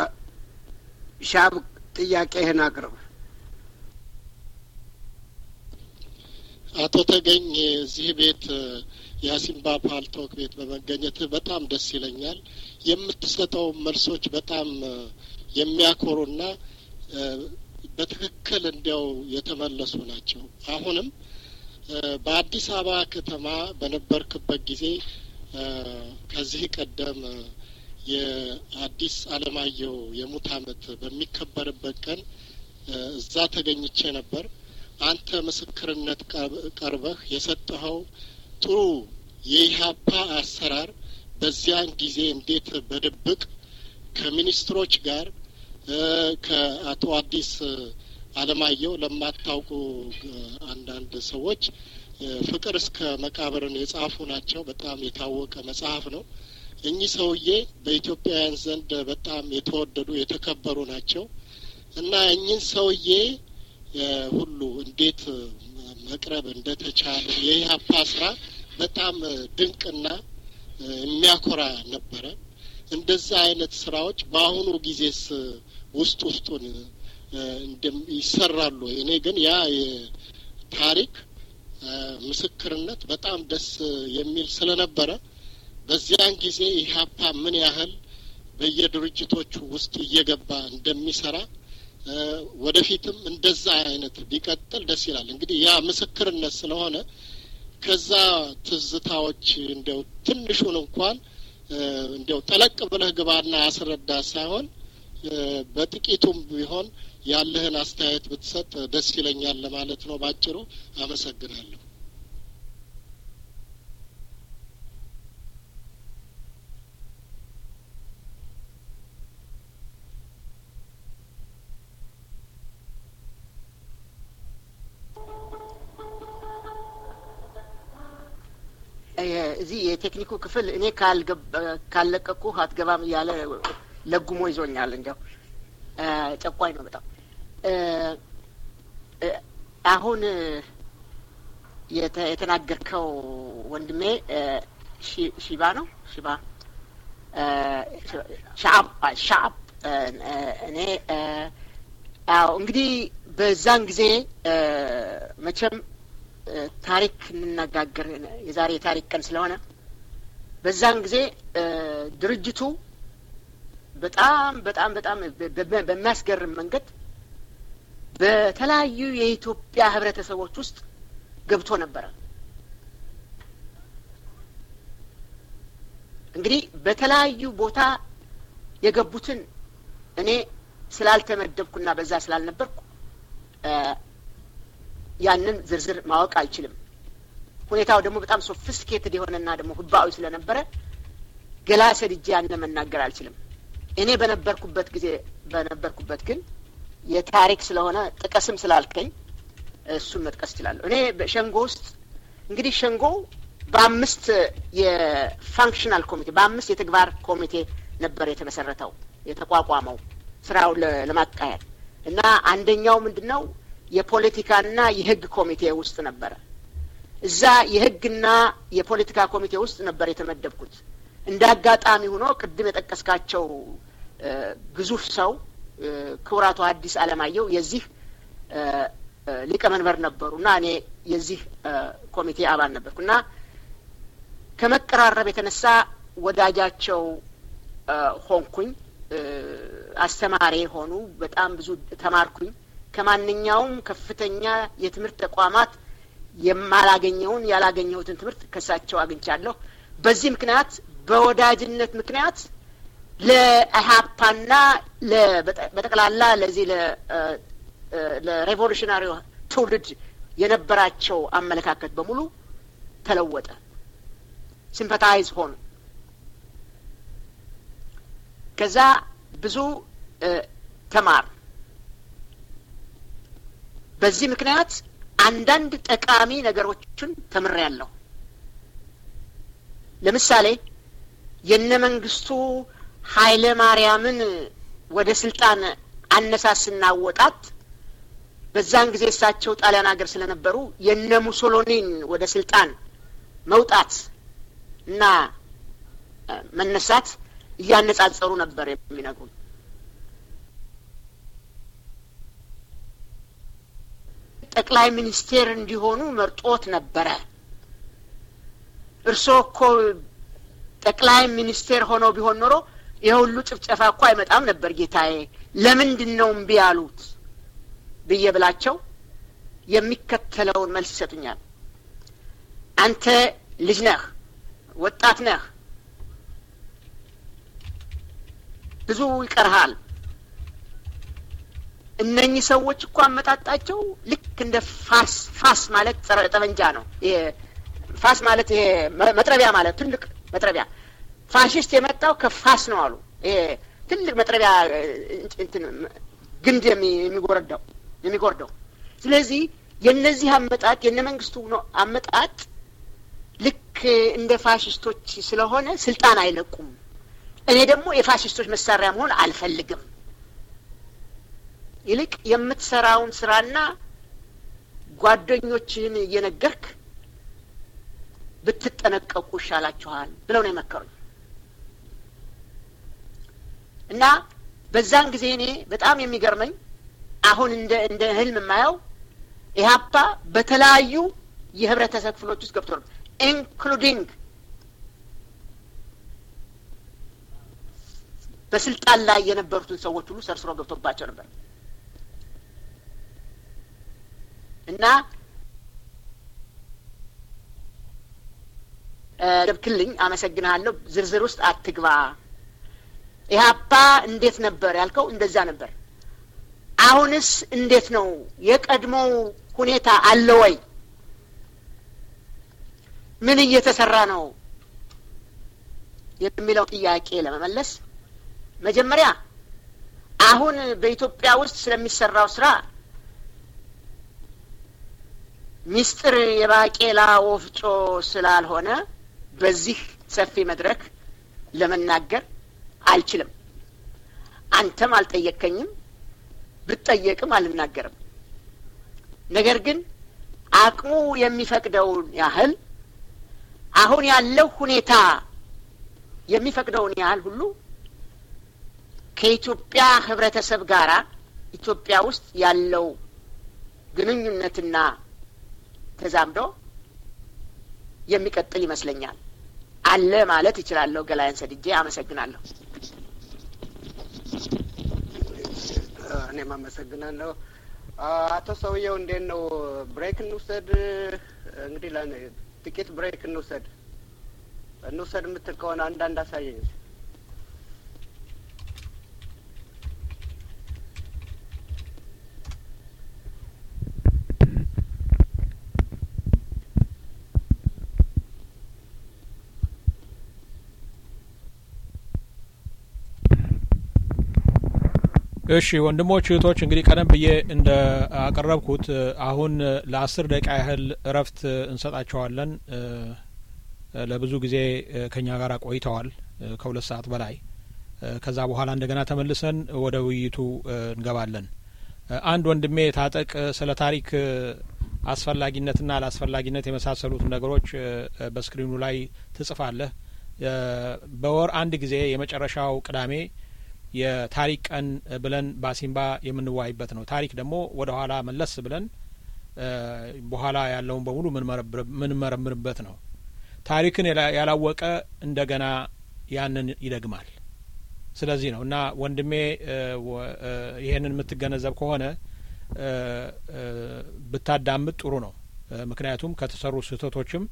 ሻብ ጥያቄህን አቅርብ። አቶ ተገኝ እዚህ ቤት የአሲምባ ፓልቶክ ቤት በመገኘት በጣም ደስ ይለኛል። የምትሰጠው መልሶች በጣም የሚያኮሩና በትክክል እንዲያው የተመለሱ ናቸው። አሁንም በአዲስ አበባ ከተማ በነበርክበት ጊዜ ከዚህ ቀደም የአዲስ አለማየሁ የሙት ዓመት በሚከበርበት ቀን እዛ ተገኝቼ ነበር። አንተ ምስክርነት ቀርበህ የሰጠኸው ጥሩ የኢህአፓ አሰራር በዚያን ጊዜ እንዴት በድብቅ ከሚኒስትሮች ጋር ከአቶ አዲስ አለማየሁ ለማታውቁ አንዳንድ ሰዎች ፍቅር እስከ መቃብርን የጻፉ ናቸው። በጣም የታወቀ መጽሐፍ ነው። እኚህ ሰውዬ በኢትዮጵያውያን ዘንድ በጣም የተወደዱ የተከበሩ ናቸው እና እኚህን ሰውዬ ሁሉ እንዴት መቅረብ እንደተቻለ የኢህአፓ ስራ በጣም ድንቅና የሚያኮራ ነበረ። እንደዛ አይነት ስራዎች በአሁኑ ጊዜስ ውስጥ ውስጡን ይሰራሉ። እኔ ግን ያ ታሪክ ምስክርነት በጣም ደስ የሚል ስለነበረ በዚያን ጊዜ ኢህአፓ ምን ያህል በየድርጅቶቹ ውስጥ እየገባ እንደሚሰራ ወደፊትም እንደዛ አይነት ቢቀጥል ደስ ይላል። እንግዲህ ያ ምስክርነት ስለሆነ ከዛ ትዝታዎች እንዲያው ትንሹን እንኳን እንዲያው ጠለቅ ብለህ ግባና አስረዳ ሳይሆን በጥቂቱም ቢሆን ያለህን አስተያየት ብትሰጥ ደስ ይለኛል ለማለት ነው። ባጭሩ አመሰግናለሁ። እዚህ የቴክኒኩ ክፍል እኔ ካልለቀቁ አትገባም እያለ ለጉሞ ይዞኛል። እንዲያው ጨቋኝ ነው በጣም። አሁን የተናገርከው ወንድሜ ሺባ ነው ሺባ ሻአብ ሻአብ እኔ አዎ እንግዲህ በዛን ጊዜ መቼም ታሪክ እንነጋገር የዛሬ የታሪክ ቀን ስለሆነ በዛን ጊዜ ድርጅቱ በጣም በጣም በጣም በሚያስገርም መንገድ በተለያዩ የኢትዮጵያ ህብረተሰቦች ውስጥ ገብቶ ነበረ። እንግዲህ በተለያዩ ቦታ የገቡትን እኔ ስላልተመደብኩና በዛ ስላልነበርኩ ያንን ዝርዝር ማወቅ አልችልም። ሁኔታው ደግሞ በጣም ሶፊስቲኬትድ የሆነና ደግሞ ህባዊ ስለነበረ ገላ ሰድጄ ያንን መናገር አልችልም። እኔ በነበርኩበት ጊዜ በነበርኩበት ግን የታሪክ ስለሆነ ጥቀስም ስላልከኝ እሱን መጥቀስ እችላለሁ። እኔ በሸንጎ ውስጥ እንግዲህ ሸንጎ በአምስት የፋንክሽናል ኮሚቴ በአምስት የተግባር ኮሚቴ ነበር የተመሰረተው የተቋቋመው ስራው ለማካሄድ እና አንደኛው ምንድን ነው የፖለቲካና የህግ ኮሚቴ ውስጥ ነበረ። እዛ የህግና የፖለቲካ ኮሚቴ ውስጥ ነበር የተመደብኩት። እንደ አጋጣሚ ሆኖ ቅድም የጠቀስካቸው ግዙፍ ሰው ክቡራቱ ሐዲስ ዓለማየሁ የዚህ ሊቀመንበር ነበሩ እና እኔ የዚህ ኮሚቴ አባል ነበርኩ እና ከመቀራረብ የተነሳ ወዳጃቸው ሆንኩኝ። አስተማሪ ሆኑ። በጣም ብዙ ተማርኩኝ። ከማንኛውም ከፍተኛ የትምህርት ተቋማት የማላገኘውን ያላገኘሁትን ትምህርት ከሳቸው አግኝቻለሁ። በዚህ ምክንያት በወዳጅነት ምክንያት ለኢህአፓና በጠቅላላ ለዚህ ለሬቮሉሽናሪ ትውልድ የነበራቸው አመለካከት በሙሉ ተለወጠ። ሲምፐታይዝ ሆኑ። ከዛ ብዙ ተማር በዚህ ምክንያት አንዳንድ ጠቃሚ ነገሮችን ተምሬያለሁ። ለምሳሌ የነ መንግስቱ ኃይለ ማርያምን ወደ ስልጣን አነሳስና ወጣት በዛን ጊዜ እሳቸው ጣሊያን ሀገር ስለነበሩ የነ ሙሶሎኒን ወደ ስልጣን መውጣት እና መነሳት እያነጻጸሩ ነበር የሚነግሩን። ጠቅላይ ሚኒስቴር እንዲሆኑ መርጦት ነበረ። እርስዎ እኮ ጠቅላይ ሚኒስቴር ሆነው ቢሆን ኖሮ የሁሉ ጭፍጨፋ እኮ አይመጣም ነበር ጌታዬ፣ ለምንድን ነው እምቢ ያሉት ብዬ ብላቸው የሚከተለውን መልስ ይሰጡኛል። አንተ ልጅ ነህ፣ ወጣት ነህ፣ ብዙ ይቀርሃል። እነኚህ ሰዎች እኮ አመጣጣቸው ልክ እንደ ፋስ ፋስ ማለት ጸረ ጠመንጃ ነው። ይሄ ፋስ ማለት ይሄ መጥረቢያ ማለት ትልቅ መጥረቢያ። ፋሽስት የመጣው ከፋስ ነው አሉ። ይሄ ትልቅ መጥረቢያ እንትን ግንድ የሚጎረዳው የሚጎርደው። ስለዚህ የእነዚህ አመጣጥ የነ መንግስቱ ነው አመጣጥ ልክ እንደ ፋሽስቶች ስለሆነ ስልጣን አይለቁም። እኔ ደግሞ የፋሽስቶች መሳሪያ መሆን አልፈልግም። ይልቅ የምትሰራውን ስራና ጓደኞችህን እየነገርክ ብትጠነቀቁ ይሻላችኋል ብለው ነው የመከሩኝ። እና በዛን ጊዜ እኔ በጣም የሚገርመኝ አሁን እንደ እንደ ህልም የማየው ኢህአፓ በተለያዩ የህብረተሰብ ክፍሎች ውስጥ ገብቶ ነው ኢንክሉዲንግ በስልጣን ላይ የነበሩትን ሰዎች ሁሉ ሰርስሮ ገብቶባቸው ነበር እና ደብክልኝ አመሰግንሃለሁ። ዝርዝር ውስጥ አትግባ። ኢህአፓ እንዴት ነበር ያልከው፣ እንደዛ ነበር። አሁንስ እንዴት ነው? የቀድሞው ሁኔታ አለ ወይ? ምን እየተሰራ ነው የሚለው ጥያቄ ለመመለስ መጀመሪያ አሁን በኢትዮጵያ ውስጥ ስለሚሰራው ስራ ሚስጥር የባቄላ ወፍጮ ስላልሆነ በዚህ ሰፊ መድረክ ለመናገር አልችልም። አንተም አልጠየከኝም፣ ብትጠየቅም አልናገርም። ነገር ግን አቅሙ የሚፈቅደውን ያህል አሁን ያለው ሁኔታ የሚፈቅደውን ያህል ሁሉ ከኢትዮጵያ ሕብረተሰብ ጋራ ኢትዮጵያ ውስጥ ያለው ግንኙነትና ተዛምዶ የሚቀጥል ይመስለኛል። አለ ማለት እችላለሁ። ገላያን ሰድጄ አመሰግናለሁ። እኔም አመሰግናለሁ። አቶ ሰውየው እንዴት ነው? ብሬክ እንውሰድ። እንግዲህ ጥቂት ብሬክ እንውሰድ እንውሰድ የምትል ከሆነ አንዳንድ አሳየኝ። እሺ ወንድሞች እህቶች፣ እንግዲህ ቀደም ብዬ እንደ አቀረብኩት አሁን ለአስር ደቂቃ ያህል እረፍት እንሰጣቸዋለን። ለብዙ ጊዜ ከኛ ጋር ቆይተዋል፣ ከሁለት ሰዓት በላይ። ከዛ በኋላ እንደገና ተመልሰን ወደ ውይይቱ እንገባለን። አንድ ወንድሜ ታጠቅ ስለ ታሪክ አስፈላጊነትና አላስፈላጊነት የመሳሰሉትን ነገሮች በስክሪኑ ላይ ትጽፋለህ። በወር አንድ ጊዜ የመጨረሻው ቅዳሜ የታሪክ ቀን ብለን ባሲምባ የምንዋይበት ነው። ታሪክ ደግሞ ወደ ኋላ መለስ ብለን በኋላ ያለውን በሙሉ ምንመረምርበት ነው። ታሪክን ያላወቀ እንደገና ያንን ይደግማል። ስለዚህ ነው እና ወንድሜ ይሄንን የምትገነዘብ ከሆነ ብታዳምጥ ጥሩ ነው። ምክንያቱም ከተሰሩ ስህተቶችም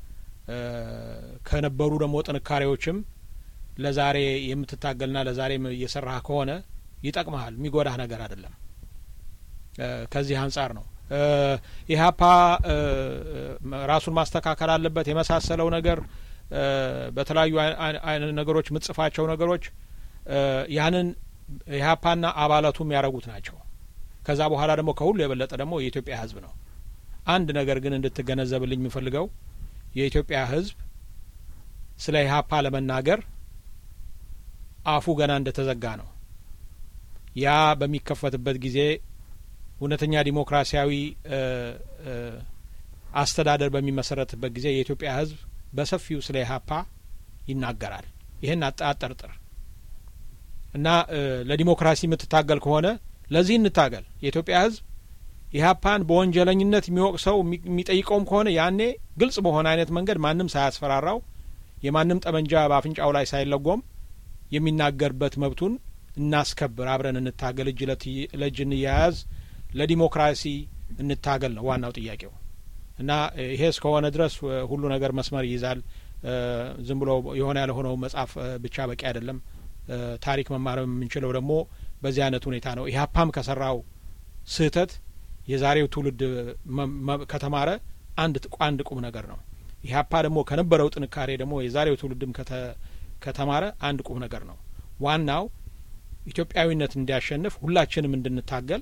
ከነበሩ ደግሞ ጥንካሬዎችም ለዛሬ የምትታገልና ለዛሬ እየሰራህ ከሆነ ይጠቅመሃል። የሚጎዳህ ነገር አይደለም። ከዚህ አንጻር ነው ኢህአፓ ራሱን ማስተካከል አለበት የመሳሰለው ነገር በተለያዩ አይነት ነገሮች የምትጽፋቸው ነገሮች ያንን ኢህአፓና አባላቱ የሚያደርጉት ናቸው። ከዛ በኋላ ደግሞ ከሁሉ የበለጠ ደግሞ የኢትዮጵያ ሕዝብ ነው። አንድ ነገር ግን እንድትገነዘብልኝ የምፈልገው የኢትዮጵያ ሕዝብ ስለ ኢህአፓ ለመናገር አፉ ገና እንደተዘጋ ነው። ያ በሚከፈትበት ጊዜ እውነተኛ ዲሞክራሲያዊ አስተዳደር በሚመሰረትበት ጊዜ የኢትዮጵያ ሕዝብ በሰፊው ስለ ኢህአፓ ይናገራል። ይህን አጠርጥር እና ለዲሞክራሲ የምትታገል ከሆነ ለዚህ እንታገል። የኢትዮጵያ ሕዝብ ኢህአፓን በወንጀለኝነት የሚወቅሰው የሚጠይቀውም ከሆነ ያኔ ግልጽ በሆነ አይነት መንገድ ማንም ሳያስፈራራው የማንም ጠመንጃ በአፍንጫው ላይ ሳይለጎም የሚናገርበት መብቱን እናስከብር። አብረን እንታገል፣ እጅ ለእጅ እንያያዝ፣ ለዲሞክራሲ እንታገል ነው ዋናው ጥያቄው። እና ይሄ እስከሆነ ድረስ ሁሉ ነገር መስመር ይይዛል። ዝም ብሎ የሆነ ያልሆነው መጽሐፍ ብቻ በቂ አይደለም። ታሪክ መማር የምንችለው ደግሞ በዚህ አይነት ሁኔታ ነው። ኢህአፓም ከሰራው ስህተት የዛሬው ትውልድ ከተማረ አንድ አንድ ቁም ነገር ነው። ኢህአፓ ደግሞ ከነበረው ጥንካሬ ደግሞ የዛሬው ትውልድም ከተማረ አንድ ቁም ነገር ነው። ዋናው ኢትዮጵያዊነት እንዲያሸንፍ ሁላችንም እንድንታገል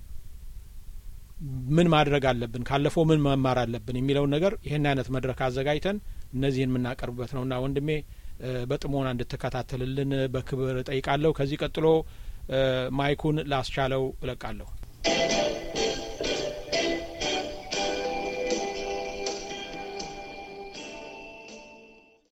ምን ማድረግ አለብን፣ ካለፈው ምን መማር አለብን የሚለውን ነገር ይህን አይነት መድረክ አዘጋጅተን እነዚህን የምናቀርብበት ነውና ወንድሜ በጥሞና እንድትከታተልልን በክብር እጠይቃለሁ። ከዚህ ቀጥሎ ማይኩን ላስቻለው እለቃለሁ።